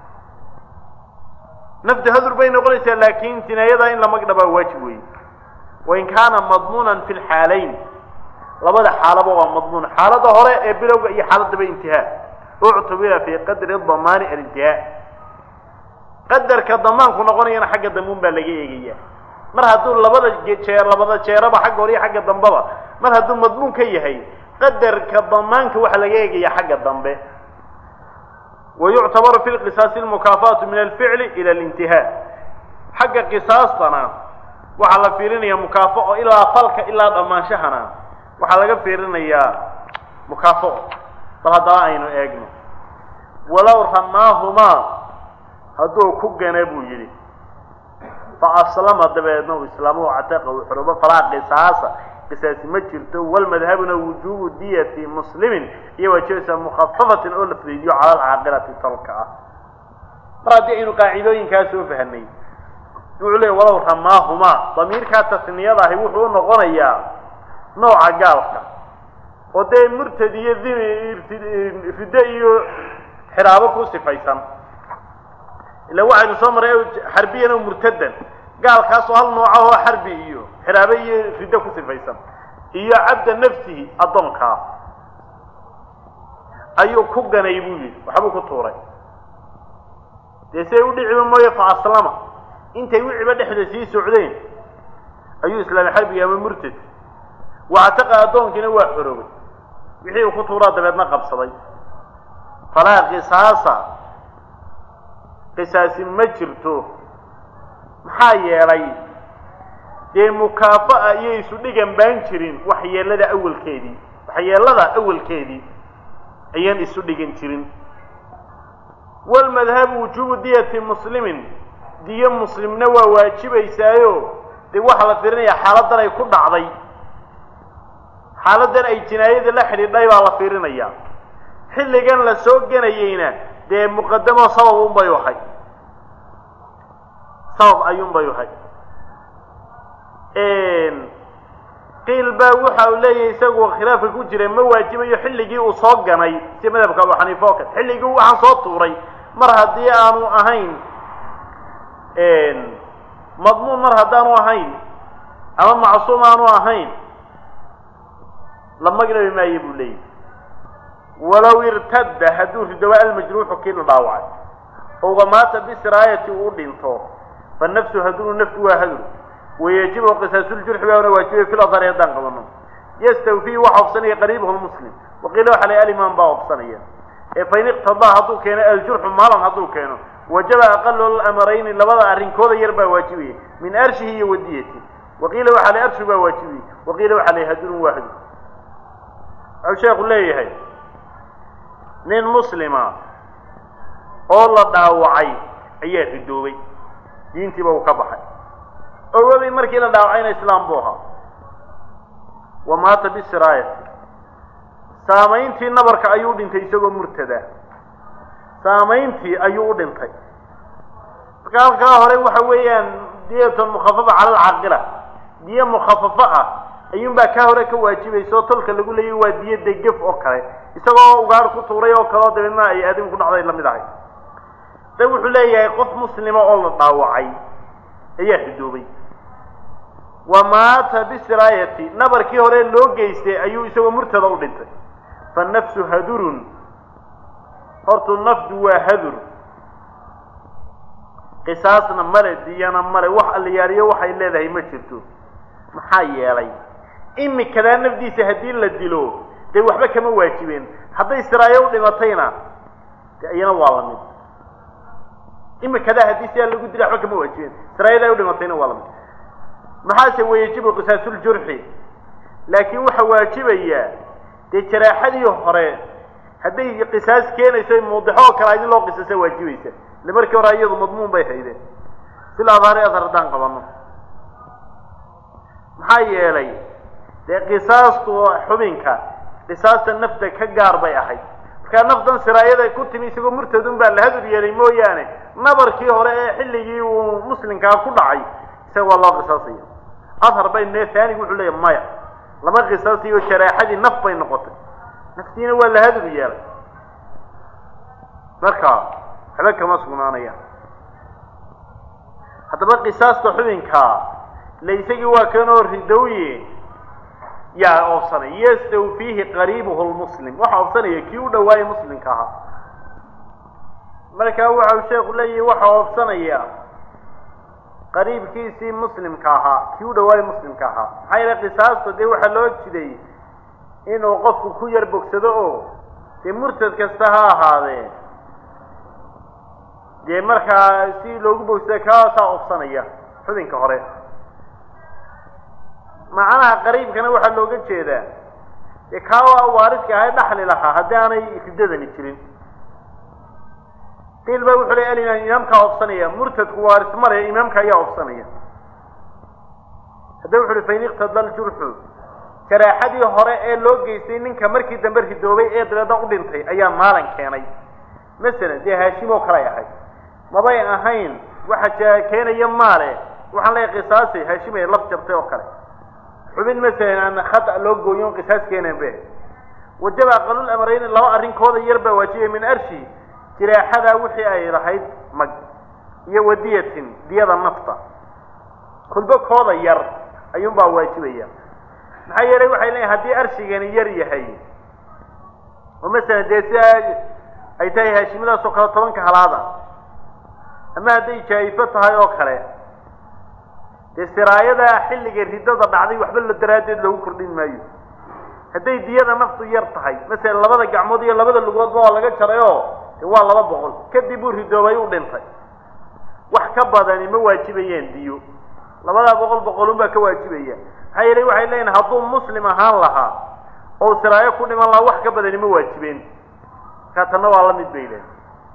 nafta hadur bay noqonaysaa laakiin jinaayadaa in la magdhabaa waajib weeye wain kaana madmuunan fi lxaalayn labada xaalaba waa madmuun xaalada hore ee bilowga iyo xaaladaba intihaa uctubira fii qadri damaani alintihaa qadarka damaanku noqonayana xagga dambuun baa laga eegaya mar hadduu labada jeer labada jeeraba xagga hore iyo xagga dambeba mar hadduu madmuun ka yahay qadarka damaanka waxaa laga eegaya xagga dambe wayuctabaru fi lqisaasi almukaafaatu min alficli ila alintihaa xagga qisaastana waxaa la fiirinaya mukaafao ilaa falka ilaa dhammaanshahana waxaa laga fiirinayaa mukaafao bal haddaba aynu eegno walow ramaahumaa hadduu ku gana buu yidhi fa aslama dabeedna uu islaamo cataqa uu xorobo falaa qisaasa qisaasi ma jirto walmadhabuna wujuubu diyati muslimin iyo waajibasa mukhafafatin oo la fudaydiyo cala alcaaqilati tolka ah mar haddii aynu qaacidooyinkaa soo fahanay wuxuu leey walow ramaahumaa damiirkaa tasniyada ahi wuxuu u noqonayaa nooca gaalka oo dee murtad iyo riddo iyo xiraabo ku sifaysan ila waxaynu soo maray xarbiyan o murtadan gaalkaasoo hal nooca oo xarbi iyo xiraabe iyo riddo ku sifaysan iyo cabda nafsihi addoonkaa ayuu ku ganay buu yidhi waxbuu ku tuuray dee siay u dhiciba mooye fa aslama intay wiciba dhexda sii socdeen ayuu islaamay xarbiga ama murtad wactaqa addoonkiina waa xoroobay wixii uu ku tuuraa dabeedna qabsaday falaa qisaasa qisaasi ma jirto maxaa yeelay dee mukaafa'a iyo isu dhigan baan jirin waxyeelada awalkeedii waxyeelada awalkeedii ayaan isu dhigan jirin walmadhabu wujuubu diyati muslimin diyo muslimna waa waajibaysaayo dee waxaa la fiirinayaa xaaladan ay ku dhacday xaaladan ay jinaayada la xidhiidhay baa la fiirinaya xilligan la soo genayeyna dee muqadamo sabab unbay ahay sabab ayuunbay ahay qiil baa waxa uu leeyahay isagu khilaafka ku jira ma waajibayo xilligii uu soo ganay si madhabka abu xaniifa oo kale xilligii waxaan soo tuuray mar haddii aanu ahayn madmuun mar haddaanu ahayn ama macsuum aanu ahayn la magnabi maayo buu leeyahy walow irtadda hadduu ridowa almajruuxu kii la dhaawacay ouga maata bisiraayati uu dhinto fa nafsu hadunu naftu waa hadur wayajibu qisaasuljarxi baana waajibay fil adhari haddaan qabano yastawfii waxa obsanaya qariibahu lmuslim waqiila waxa la alimaan baa obsanaya ee fain iqtadaa hadduu keeno aljurxu maalan hadduu keeno wajaba aqalu lamarayni labada arrinkooda yar baa waajibaya min arshihi iyo wadiyati waqiila waxa la arshu baa waajibaya waqiila waxa la hadurun waa hadur wuxuu sheekhu leeyahay nin muslima oo la dhaawacay ayaa ridoobay diintiiba uu ka baxay ogoday markii la dhaawacayna islaam buu ahaa wa maata bisiraayati saamayntii nabarka ayuu dhintay isagoo murtada saamayntii ayuu u dhintay marka halkaa hore waxa weeyaan diyatun mukhafafa cala alcaaqila diyo mukhafafo ah ayuunbaa kaa hore ka waajibaysa oo tolka lagu leeyay waa diyo degef oo kale isagoo ugaar ku tuuray oo kale oo dabeedna ay aadam ku dhacday lamid ahay da wuxuu leeyahay qof muslima oo la dhaawacay ayaa ridoobay wa maata bisiraayati nabarkii hore loo geystay ayuu isagoo murtada u dhintay fa nafsu hadurun hortu nafdu waa hadur qisaasna male diyana male wax allayaariyo waxay leedahay ma jirto maxaa yeelay imikadaa nafdiisa haddii la dilo dee waxba kama waajibeen hadday siraayo u dhimatayna de iyana waa lamid imikadaa haddii sidaa lagu dila waxba kama waajibeen siraayadaa u dhimatayna waa lamid maxaase wayajibu qisaasuljarxi laakiin waxa waajibaya dee jaraaxadii hore hadday qisaas keenayso muudixo oo kale idin loo qisaasa waajibaysa ile markii hore iyadu madmuun bay haydeen sil adhaari adhar haddaan qabano maxaa yeelay dee qisaastu xubinka qisaasta nafta ka gaar bay ahayd markaa naftan siraayada ku timi isagoo murtadun baa la hadur yeelay mooyaane nabarkii hore ee xilligii uu muslimkaa ku dhacay isaga waa loo qisaasaya adhar bay ne aanigu wuxuu leeya maya lama qisaasayo jaraaxadii naf bay noqotay naftiina waa la hadur yeelay marka waxba kama sugnaanayaan haddaba qisaasta xubinkaa le isagii waa kanoo ridowye yaa oobsanay yastawfiihi qariibuhu lmuslim waxa oobsanaya kii u dhawaayay muslimka ahaa marka waxau sheekhu leeyahi waxa oobsanaya qariibkiisii muslimka ahaa kii u dhawaayay muslimka ahaa maxaa yeele qisaasta dee waxaa loo jiday inuu qofku ku yar bogsado oo dee murtad kasta ha ahaadee dee markaa si loogu bogsado kaasaa oobsanaya xubinka hore macnaha qariibkana waxaa looga jeedaa dee kaa waaridka ahay dhaxli lahaa haddii aanay riddadani jirin qiil ba wuxuu ley alimaam imaamkaa obsanaya murtadku waaris male imaamka ayaa obsanaya hadda wuxu uhi fain iqtada ljurxu jaraaxadii hore ee loo geystay ninka markii dambe ridoobay ee dabeedna u dhintay ayaa maalan keenay masalan dee haashim oo kale ay ahayd mabay ahayn waxa keenaya maale waxaan leeyahay qisaasay haashim ay laf jabtay oo kale xubin masalan aan khata loo gooyon qisaas keeneen be wajaba aqalul amrayni laba arrinkooda yar baa waajibaya min arshi jiraaxadaa wixii ay lahayd mag iyo wadiyatin diyada nafta kulbo kooda yar ayuunbaa waajibaya maxaa yeelay waxay leeyihin haddii arshigani yar yahay oo masalan dee si ay tahay haashimadaas oo kale tobanka halaada ama hadday jaa'ifo tahay oo kale dee siraayada xilliga riddada dhacday waxba la daraaddeed lagu kordhin maayo hadday diyada naftu yar tahay masalan labada gacmood iyo labada lugoodba waa laga jaray oo de waa laba boqol kadib uu ridoobay u dhintay wax ka badani ma waajibayaan diyo labadaa boqol boqolun baa ka waajibaya maxaa yeelay waxay leeyihin hadduu muslim ahaan lahaa oo siraayo ku dhiman lahaa wax ka badani ma waajibeen markaa tanna waa la mid bay leeyihin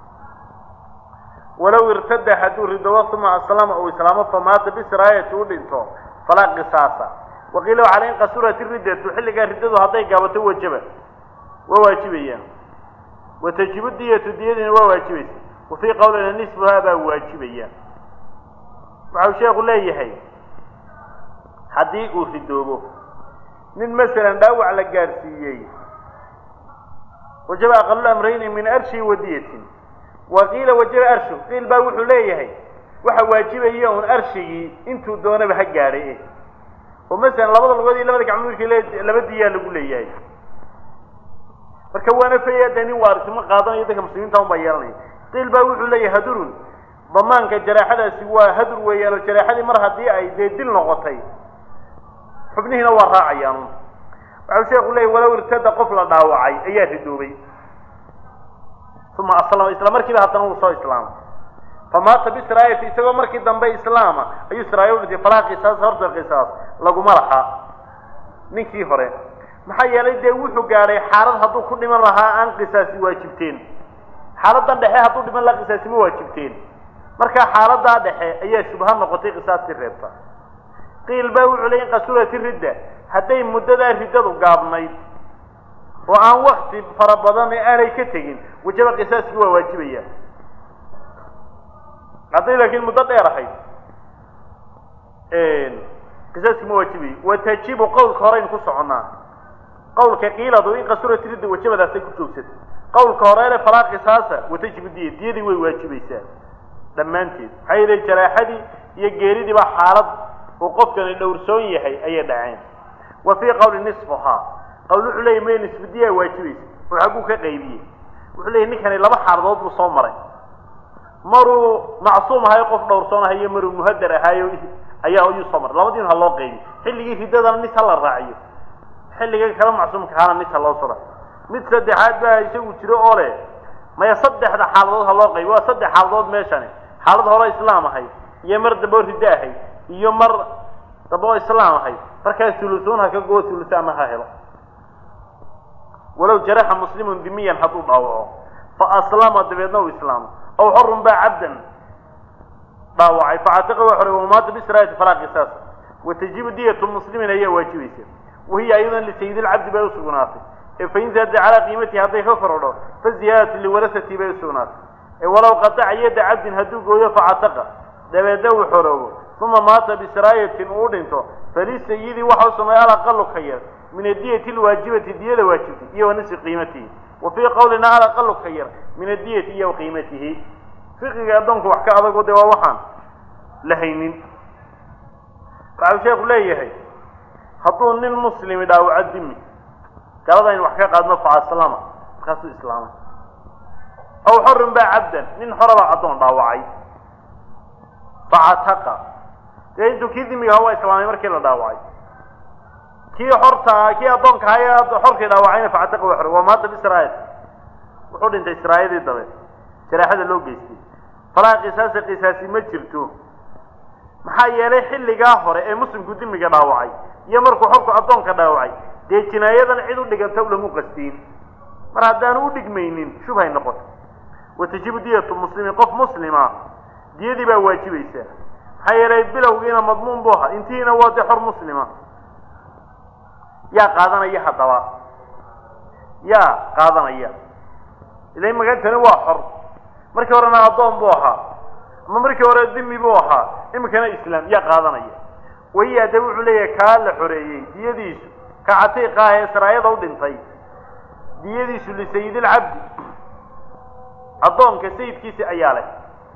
walow irtada hadduu ridoobo uma aslama uu islaamo famaata bisiraayati u dhinto falaa qisaasa waqiila waxaa in qasurat riddatu xilligaa riddadu hadday gaabato wajaba waa waajibayaan wa tajibu diyatu diyadiina waa waajibaysa wa fii qawlina nisfuhaa baa waajibaya waxau sheekhu leeyahay haddii uu ridoobo nin masalan dhaawac la gaadhsiiyey wajaba aqalul amrayni min arshi wa diyatin wa qiila wajaba arshu qiil baa wuxuu leeyahay waxa waajibaya un arshigii intuu doonaba ha gaadhay oo masalan labada lugood iyo labada gacmood markii laba diyaa lagu leeyahay marka waana faya dee nin waarisnimo qaadanayo dadka muslimiinta un baa yeelanaya qiil baa wuxuu leeyahay hadurun damaanka jaraaxadaasi waa hadur weeyaan oo jaraaxadii mar haddii ay dee dil noqotay xubnihiina waa raacayaan waxau sheeku leeyahy walow irtada qof la dhaawacay ayaa ridoobay uma aslama isla markiiba haddana wuu soo islaamay famaata bisraayati isagoo markii dambe islaama ayuu siraayo udhintay falaa qisaas horta qisaas laguma lahaa ninkii hore maxaa yeelay dee wuxuu gaadhay xaalad hadduu ku dhiman lahaa aan qisaasi waajibteen xaaladan dhexe hadduu dhiman lahaa qisaasi ma waajibteen marka xaaladaa dhexe ayaa shubha noqotay qisaastii reebta qiil baa wuxuu ley in qasurati ridda hadday muddadaa riddadu gaabnayd oo aan wakti fara badan aanay ka tegin wajaba qisaaskii waa waajibaya hadday laakiin muddo dheer ahayd qisaaskii ma waajibayo watajibu qawlka horeyn ku soconnaa qawlka qiiladu in qasurati ridda wajabadaasay ku joogsatay qawlka horeele falaa qisaasa watajibu diya diyadii way waajibaysaa dhammaanteed maxaa yeelay jaraaxadii iyo geeridii baa xaalad uu qofkani dhowrsoon yahay ayay dhaceen wa fii qawli nisfuhaa qawl wuxuu leeyay may nisfu diyaa waajibaysa oo xagguu ka qaybiyey wuxuu leeyay ninkani laba xaaladood buu soo maray maruu macsuum ahayo qof dhowrsoon ahayo maruu muhadar ahaayo ayaa ayuu soo maray labadiin ha loo qaybiy xilligii riddadana nis ha la raaciyo xilliga kala macsuumka ahaana nis ha loo sura mid saddexaad baa isagu jiro oo leh maya saddexda xaaladood ha loo qaybi waa saddex xaaladood meeshani xaalad hore islaam ahayd iyo mar dambe oo riddo ahayd iyo mar dambe oo islaam ahayd markaa hulusuun ha ka goo hulusaanna ha helo walow jaraxa muslimun dimiyan hadduu dhaawaco fa aslama dabeedna uu islaamo aw xorun baa cabdan dhaawacay facatiqa waa xoray wamaata bisraayati falaa qisaas watajibu diyatu muslimin ayaa waajibaysa wahiya ayadan lisayid lcabdi bay usugnaatay ee fain zaada calaa qiimatihi hadday ka korodho fa ziyaadatu liwarasati bay usugnaatay ee walow qataca yadda cabdin hadduu gooyo facataqa dabeedna uu xoroobo uma maata bisraayatin uu dhinto falisayidi waxa u sameeya alaqalu ka yar min adiyati lwaajibati diyada waajibtay iyo wa nisfi qiimatihi wa fii qawlina alaqalu ka yar min adiyati iyo qiimatihi fiqiga addoonku wax ka adago de waa waxaan la haynin waxau sheeku leeyahay hadduu nin muslimi dhaawaco dimi galada in wax ka qaadno faaslama markaasuu islaamay aw xorun baa cabdan nin xorabaa addoon dhaawacay facataqa dee intuu kii dimiga aha waa islaamay markii la dhaawacay kii xorta kii addoonka ahaye xorkii dhaawacayna facataqa waa xoray waa maanta bisraayil wuxuu dhintay israayadii dabe jaraaxada loo geystay falaa qisaasa qisaasi ma jirto maxaa yeelay xilligaa hore ee muslimku dimiga dhaawacay iyo markuu xorku addoonka dhaawacay dee jinaayadan cid u dhiganta ulamu qastiin mar haddaanu u dhigmaynin shubhay noqoto watajibu diyatu muslimin qof muslima diyadii baa waajibaysaa maxaa yeelay bilowgiina madmuun buu ahaa intihiina waa dee xor muslima yaa qaadanaya haddaba yaa qaadanaya ila magantani waa xor markii horena addoon buu ahaa ama markii hore dimi buu ahaa iminkana islaam yaa qaadanaya wahiya de wuxuu leeyahay kaa la xoreeyey diyadiisu ka catiiqa ah ee saraayada u dhintay diyadiisu lisayidilcabdi addoonka sayidkiisi ayaa leh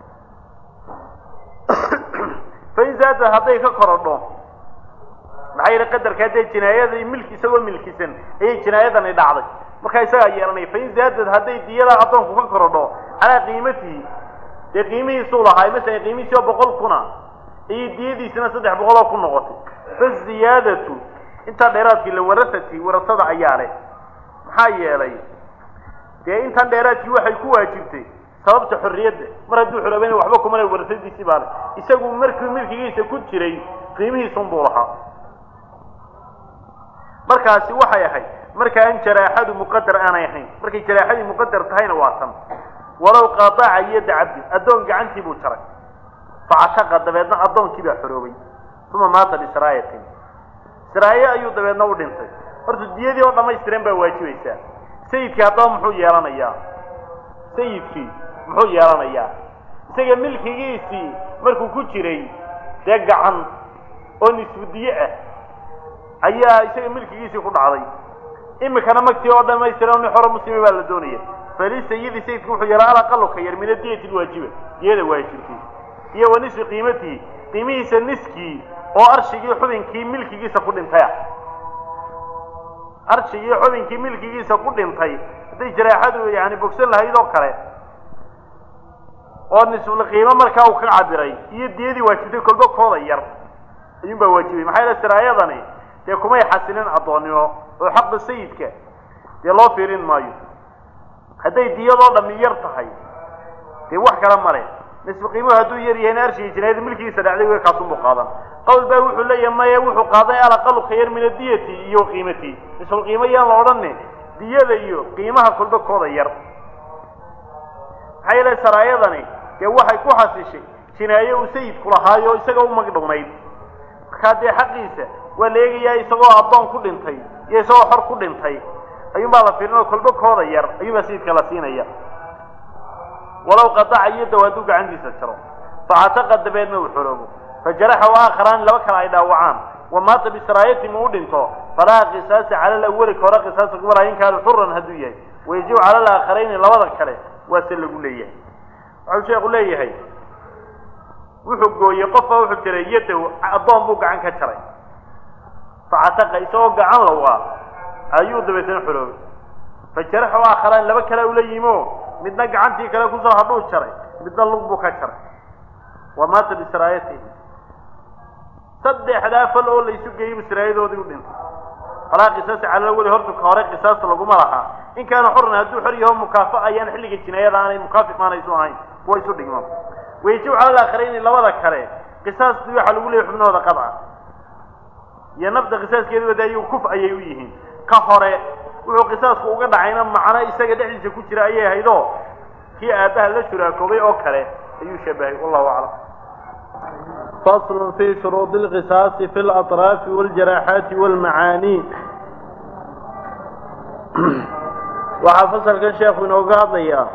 fain zaada hadday ka korodho maxaa yeele qadarkaa dee jinaayadii milki isagoo milkisan ayay jinaayadani dhacday markaa isagaa yeelanaya fain zaadad hadday diyadaa addoonku ka korodho calaa qiimatihi dee qiimihiisuu lahaa masalan qiimihiisi oo boqol kuna ayay diyadiisina saddex boqol oo ku noqotay faziyaadatu intaa dheeraadkii liwarasati warasada ayaa leh maxaa yeelay dee intan dheeraadkii waxay ku waajibtay sababta xorriyadda mar hadduu xoroobayna waxba kumale warasadiisii baa leh isagu markii milkigiisa ku jiray qiimihiisun buu lahaa markaasi waxay ahayd marka aan jaraaxadu muqadar aanay ahayn markay jaraaxadii muqadar tahayna waa tan walow qaaaca yadda cabdi addoon gacantii buu jaray facataqa dabeedna addoonkii baa xoroobay uma maata bisraayatin siraaye ayuu dabeedna u dhintay horta diyadii oo dhammaystiran baa waajibaysaa sayidkii haddaba muxuu yeelanayaa sayidkii muxuu yeelanayaa isaga milkigiisii markuu ku jiray dee gacan oo nisfudiye ah ayaa isaga milkigiisii ku dhacday imikana magtii oo dhamaystiran nin xoro muslimi baa la doonaya falisayidi sayidku wuxuu yeelaa alaqalu ka yar min adiyati lwaajiba diyada waajibtay iyo wa nisfi qiimatihi qiimihiisa niskii oo arshigii xubinkii milkigiisa ku dhintay ah arshigii xubinkii milkigiisa ku dhintay hadday jaraaxadu yani bogsan lahayd oo kale oo nisful qiimo markaa uu ka cabiray iyo diyadii waajibtay kolba kooda yar ayuun baa waajibay maxaa yeele siraayadani dee kumay xasilin addoonnimo oo xaqa sayidka dee loo fiirin maayo hadday diyadoo dhammi yar tahay dee wax kale male nisfu qiimuhu hadduu yar yahayna arshigii jinaayada milkigiisa dhacday wey kaasunbuu qaadan qowl baa wuxuu leeyahay maya wuxuu qaaday alaqalu ka yar min adiyati iyo qiimati nisful qiimo yaan la odhani diyada iyo qiimaha kolba kooda yar maxaa yeele saraayadani dee waxay ku xasishay jinaaye uu sayidku lahaayo o isaga u magdhownayd markaa dee xaqiisa waa la eegayaa isagoo addoon ku dhintay iyo isagoo xor ku dhintay ayuunbaa la fiirin oo kolba kooda yar ayuunbaa sayidka la siinaya walow qadaca yadaw hadduu gacantiisa jaro facataqa dabeedna uu xoroobo fajaraxa waaakharaan laba kale ay dhaawacaan wa maata bisiraayatim uu dhinto falaa qisaasa cala alawali ka hore qisaasa kumala in kaana xuran hadduu yahay wayajibu cala alaaakharayni labada kale waa se lagu leeyahay waxau sheekhu leeyahay wuxuu gooyey qofba wuxuu jiray yadaw addoon buu gacan ka jaray facataqa isagoo gacan lawaa ayuu dabeetana xoroobay fajaraxa waaakharaan laba kale ula yimo midna gacantii kale kusoo hadhuu jaray midna lug buu ka jaray wa maata bisiraayatihi saddexdaa fal oo laysu geeyey buu siraayadoodii u dhintay falaa qisaasa cala laweli horta ka hore qisaasta laguma lahaa in kaana xoran hadduu xor yaho mukaafa ayaan xilliga jinaayada aanay mukaafiq aanay isu ahayn kuwa isu dhigmo wayajibu cala alaakhirayni labada kale qisaastii waxaa lagu leeyay xubnahooda qadca iyo nafda qisaaskeedu wada ayagu kuf ayay u yihiin ka hore wuxuu qisaasku uga dhacayna macno isaga dhexdiisa ku jira ayay ahaydoo kii aabbaha la shuraakoobay oo kale ayuu shabahay wallahu aclam fasl fi shuruudi اlqisaasi fi اlaطraafi wاljaraaxaati wاlmacaani waxaa fasalkan sheekhu inooga hadlayaa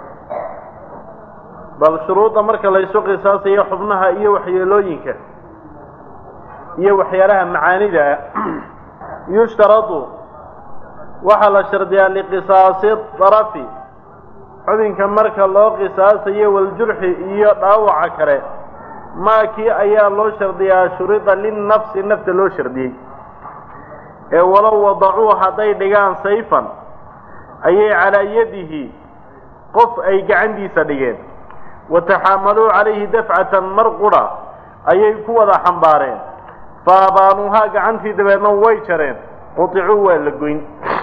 bal shuruudda marka laysu qisaasayo xubnaha iyo waxyeelooyinka iyo waxyaalaha macaanida yushtaradu waxaa la shardiyaa liqisaasi darafi xubinka marka loo qisaasayo waljurxi iyo dhaawaca kale maakii ayaa loo shardiyaa shurida linnafsi nafta loo shardiyey ee walow wadacuu hadday dhigaan sayfan ayay calaa yadihi qof ay gacantiisa dhigeen wa taxaamaluu calayhi dafcatan mar qudha ayay ku wada xambaareen fa abaanuuhaa gacantii dabeedna way jareen quticuu waa la goyn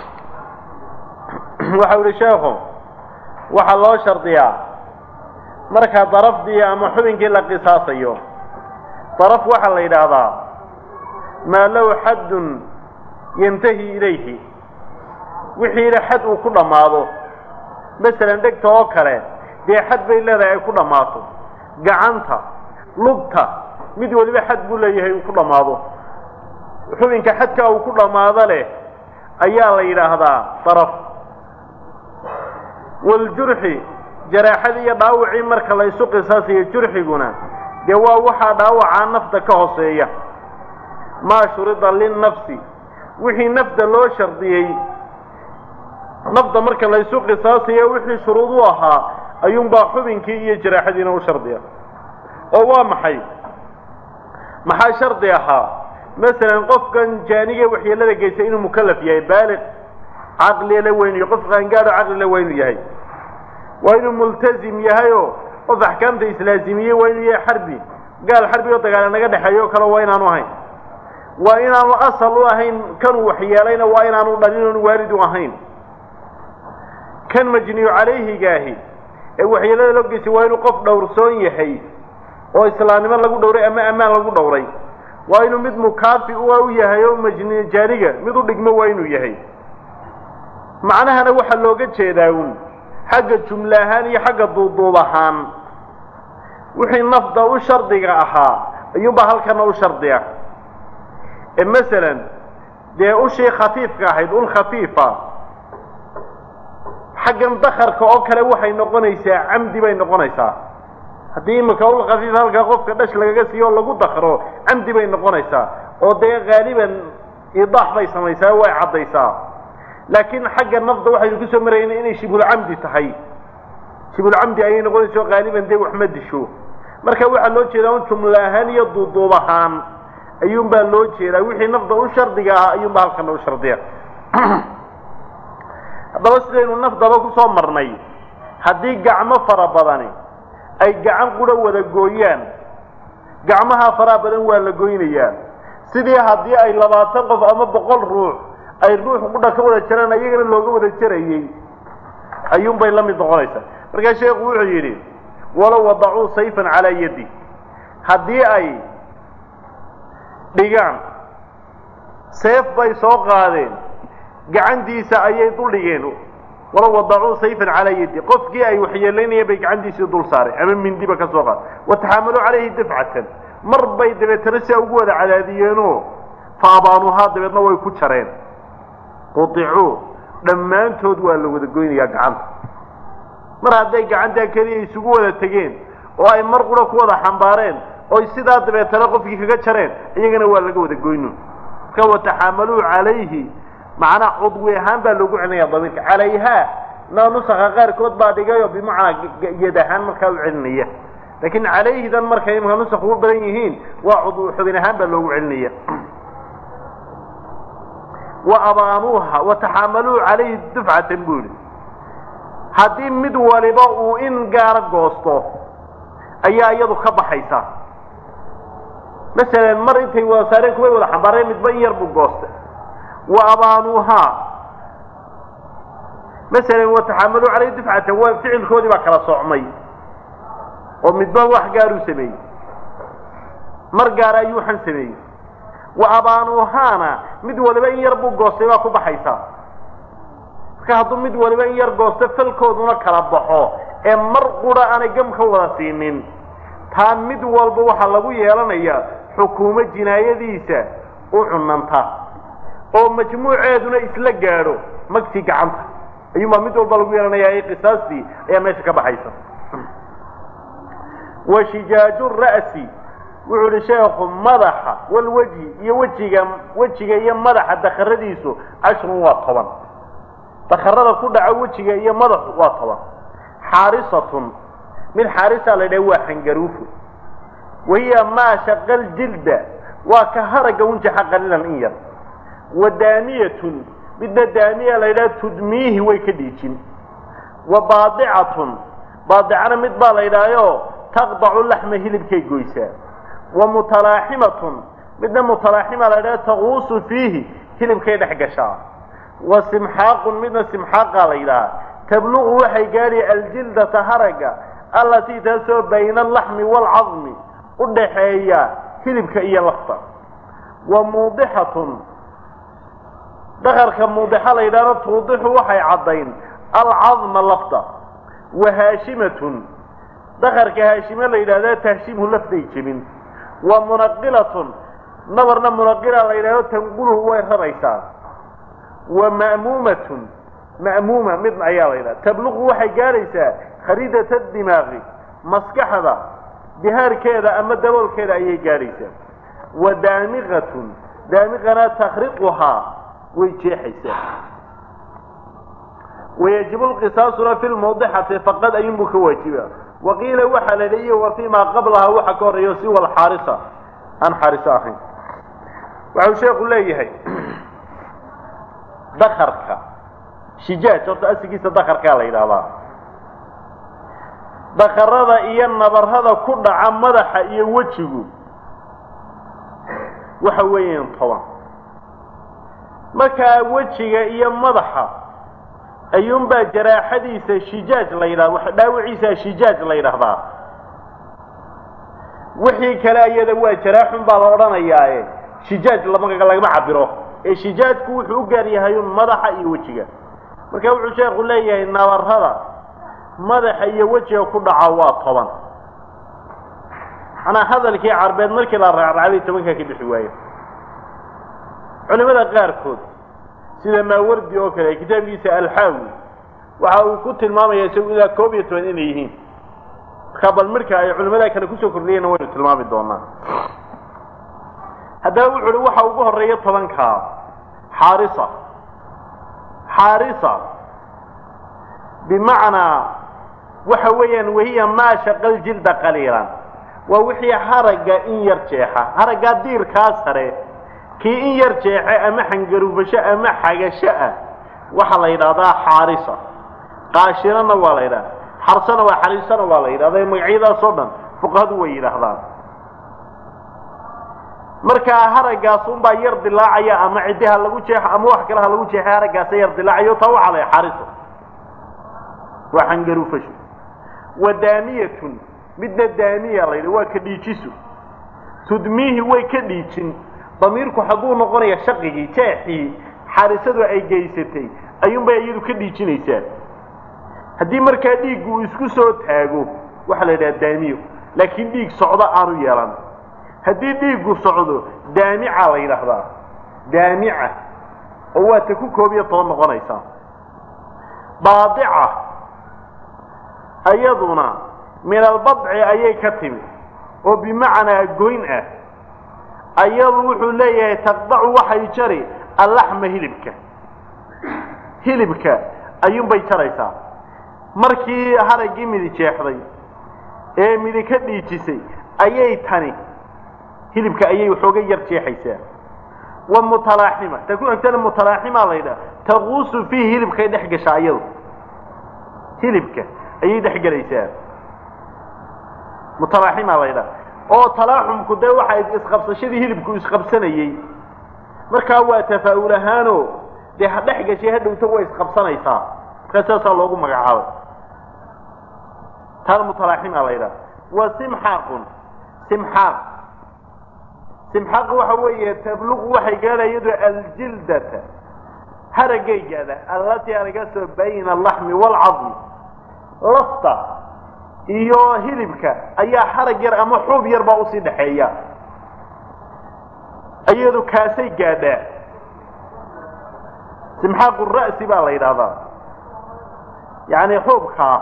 waxau ihi sheekhu waxaa loo shardiyaa marka darafdii ama xubinkii la qisaasayo daraf waxaa la yidhaahdaa maa low xaddun yantahi ilayhi wixiina xad uu ku dhammaado masalan dhegta oo kale dee xad bay leedahay ay ku dhammaato gacanta lugta mid waliba xad buu leeyahay uu ku dhammaado xubinka xadka uu ku dhammaado leh ayaa la yidhaahdaa daraf waljurxi jaraaxadii iyo dhaawacii marka la ysu qisaasayo jurxiguna dee waa waxaa dhaawacaa nafta ka hooseeya maa shurida linnafsi wixii nafta loo shardiyey nafta marka la ysu qisaasayo wixii shuruud u ahaa ayuunbaa xubinkii iyo jaraaxadiina u shardiya oo waa maxay maxaa shardi ahaa masalan qofkan jaaniga waxyeelada geysa inuu mukalaf yahay baaliq caqlila weynuyo qof qaangaadho caqlila weynu yahay waa inuu multazim yahayoo qof axkaamta islaazimiyey waa inuu yahay xarbi gaal xarbi oo dagaala naga dhexeeyo o kale waa inaanu ahayn waa inaanu asal u ahayn kanuu waxyeelayna waa inaanu dhalin oonu waalid u ahayn kan majniyu calayhigaahi ee waxyeelada loo geysay waa inuu qof dhowrsoon yahay oo islaamnimo lagu dhowray ama ammaan lagu dhowray waa inuu mid mukaafi u yahay oo majni jaaniga mid u dhigmo waa inuu yahay macnahana waxaa looga jeedaa un xagga jumle ahaan iyo xagga duuduub ahaan wixii nafda u shardiga ahaa ayuunbaa halkana u shardiya ee masalan dee ushii khafiifka ahayd ul khafiifa xaggan dakarka oo kale waxay noqonaysaa camdi bay noqonaysaa haddii imika ul khafiif halkaa qofka dhash lagaga siiyo oo lagu dakro camdi bay noqonaysaa oo dee haaliban idaax bay samaysaa way caddaysaa laakiin xagga nafda waxaynu kusoo marayna inay shibulcamdi tahay shibulcamdi ayay noqonayso haaliban dee wax ma disho marka waxaa loo jeedaa un jumlo ahaan iyo duuduub ahaan ayuunbaa loo jeedaa wixii nafda u shardiga ahaa ayuunbaa halkana u shardiya haddaba sidaynu nafdaba kusoo marnay haddii gacmo fara badani ay gacan quro wada gooyaan gacmaha faraha badan waa la goynayaa sidii haddii ay labaatan qof ama boqol ruux ay ruux qudha ka wada jaraan iyagana looga wada jarayey ayuunbay la mid noqonaysaa markaa sheekhu wuxuu yidhi walow wadacuu sayfan calaa yaddi haddii ay dhigaan seef bay soo qaadeen gacantiisa ayay dul dhigeen walow wadacuu sayfan calaa yaddi qofkii ay waxyeelaynayeen bay gacantiisii dul saareen ama mindiba ka soo qaad wataxaamaluu calayhi dafcatan mar bay dabeetana siaa ugu wada cadaadiyeenoo fa abaanuuhaa dabeedna way ku jareen quicuu dhammaantood waa la wada goynayaa gacanta mar hadday gacantaa keliya isugu wada tegeen oo ay mar qura ku wada xambaareen oy sidaa dabeetana qofkii kaga jareen iyagana waa laga wada goyno marka wataxaamaluu calayhi macnaa cudwi ahaan baa loogu celinaya damiirka calayhaa na nusaka qaarkood baa dhigayoo bimacnaa yad ahaan markaa u celinaya laakiin calayhidan markay imka nusak ugu badan yihiin waa cudwi xubin ahaan baa loogu celinaya wa abaanuuha wataxaamaluu calayhi dufcatan buu yihi haddii mid waliba uu in gaara goosto ayaa iyadu ka baxaysa masalan mar intay wada saareen kuway wada xambaareen midba in yar buu goostay wa abaanuuhaa masalan wataxaamaluu calayhi dufcatan waa ficilkoodii baa kala socmay oo midba wax gaaruu sameeyey mar gaara ayuu waxan sameeyey wa abaanuuhaana mid waliba in yar buu goostay baa ku baxaysa marka hadduu mid waliba in yar goosto falkooduna kala baxo ee mar qura aanay gam ka wada siinin taa mid walba waxaa lagu yeelanayaa xukuumo jinaayadiisa u cunanta oo majmuuceeduna isla gaadho magtii gacanta ayuunbaa mid walba lagu yeelanayaa ee qisaastii ayaa meesha ka baxaysa wa shijaaju ra'si wuxuu ihi sheekhu madaxa walweji iyo wejiga wejiga iyo madaxa dakaradiisu cashrun waa toban dakarada ku dhaco wejiga iyo madaxu waa toban xaarisatun mid xaarisa la yidhaha waa xangaruufo wahiya maa shaqal jilda waa ka haragga unjaxa qalilan in yar wa daaniyatun midna daaniya la yidhaha tudmiihi way ka dhiijin wa baadicatun baadicana mid baa la yidhahyo taqdacu laxma hilibkay goysaa wa mutalaaximatun midna mutalaaxima la yidhaha taquusu fiihi hilibkay dhex gashaa wa simxaaqun midna simxaaqa la yidhaha tabluqu waxay gaadhi aljildata haragga allatii taasoo bayna alaxmi waalcadmi u dhaxeeya hilibka iyo lafta wa muudixatun dakarka muudixa la yidhahdo tuudixu waxay caddayn alcadma lafta wa haashimatun dakarka haashime la yidhahda tahshimhu lafday jebin wa munaqilatun nabarna munaqila la yidhahdo tanquluhu way raraysaa wa ma'muumatun ma'muuma midna ayaa la yidhaha tabluqu waxay gaadhaysaa khariidata dimaaqi maskaxda dihaarkeeda ama daboolkeeda ayay gaadhaysaa wa daamiqatun daamiqana takriquhaa way jeexaysaa wayajibu lqisaasuna fi lmawdixati faqad ayunbuu ka waajiba waqiila waxaa la leeyahy wa fii maa qablaha waxa ka horeeyo siwa alxaarisa aan xaariso ahayn waxau sheekhu leeyahay dakarka shijaaj horta asigiisa dakarkaa la yidhaahdaa dakarada iyo nabarada ku dhaca madaxa iyo wejigu waxa weeyaan toban markaa wejiga iyo madaxa ayuunbaa jaraaxadiisa shijaaj la yidhahda dhaawiciisa shijaaj la yidhaahdaa wixii kale iyada waa jaraaxun baa la odhanayaae shijaaj lama lagama cabiro ee shijaajku wuxuu u gaar yahay un madaxa iyo wejiga marka wuxuu sheekhu leeyahay nabarada madaxa iyo wejiga ku dhaca waa toban manaa hadalkii carbeed markii la raacraacday tobankaa ka bixi waaye culimada qaarkood sida maawardi oo kale kitaabkiisa alxaawi waxa uu ku tilmaamaya isagu ilaa koob iyo toban inay yihiin markaa bal midhka ay culimada kale kusoo kordhiyeenna waynu tilmaami doonaa haddaba wuxu uhi waxa ugu horeeya tobankaa xaarisa xaarisa bimacnaa waxa weeyaan wahiya maa shaqal jilda qaliilan waa wixii haragga in yar jeexa haraggaa diirkaa sare kii in yar jeexe ama xangarufasho ama xagasho ah waxaa la yidhahdaa xaarisa qaashirana waa la yidhahda xarsana waa xariisana waa la yidhahda magacyadaasoo dhan fuqahadu way yidhaahdaan markaa haraggaas unbaa yar dilaacaya ama ciddi ha lagu jeexo ama wax kale ha lagu jeexe haraggaasa yar dilaacayo taa waxaa la xaariso waa xangarufasho wa daaniyatun midna daaniya la yidhi waa ka dhiijiso tudmiihi way ka dhiijin damiirku xagguu noqonaya shaqigii jeexii xaarisadu ay geysatay ayuunbay iyadu ka dhiijinaysaa haddii markaa dhiiggu uu isku soo taago waxaa la yidhaha daamiyo laakiin dhiig socdo aanu yeelan haddii dhiiggu socdo daamica la yidhaahdaa daamica oo waa ta ku koob iyo toban noqonaysaa baadica ayaduna min albadci ayay ka timi oo bimacnaa goyn ah ayadu wuxuu leeyahay taqdacu waxay jari allaxma hilibka hilibka ayuunbay jaraysaa markii haraggii midi jeexday ee midi ka dhiijisay ayay tani hilibka ayay waxooga yar jeexaysaa wa mutalaaxima ta ku xigtana mutalaaxima la yidhaha taquusu fiihi hilibkay dhex gashaa iyadu hilibka ayay dhex gelaysaa mutalaaxima la yidhaha oo talaaxumku dee waxay isqabsashadii hilibku isqabsanayey markaa waa tafaa'ul ahaano dee ha dhex gashay hadhowta way isqabsanaysaa markaa saasaa loogu magacaabay taana mutalaaxima la yidhaha wa simxaaqun simxaaq simxaaq waxa weeye tabluqu waxay gaadha iyadu aljildata haragay gaadha allatii haragaasoo bayna alaxmi waalcadmi lafta iyo hilibka ayaa harag yar ama xuub yar baa usii dhaxeeya iyadu kaasay gaadhaa simxaaqu ra'si baa la yidhaahdaa yacni xuubkaa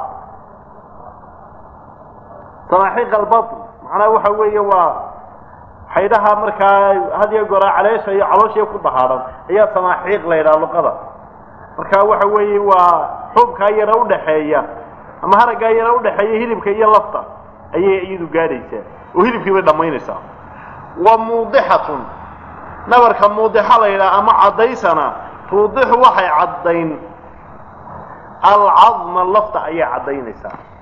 samaaxiiq albatn macnaha waxa weeye waa xaydhaha markaa had iyo goraa caleesha iyo calooshiya ku dahaadhan ayaa samaaxiiq la yidhaha luqada marka waxa weeye waa xuubkaa yara udhaxeeya ama haraggaa yara udhaxeeya hilibka iyo lafta ayay iyadu gaadhaysaa oo hilibkii bay dhammaynaysaa wa muudixatun nabarka muudixa la yidhaha ama caddaysana tuudixu waxay caddayn alcadma lafta ayay caddaynaysaa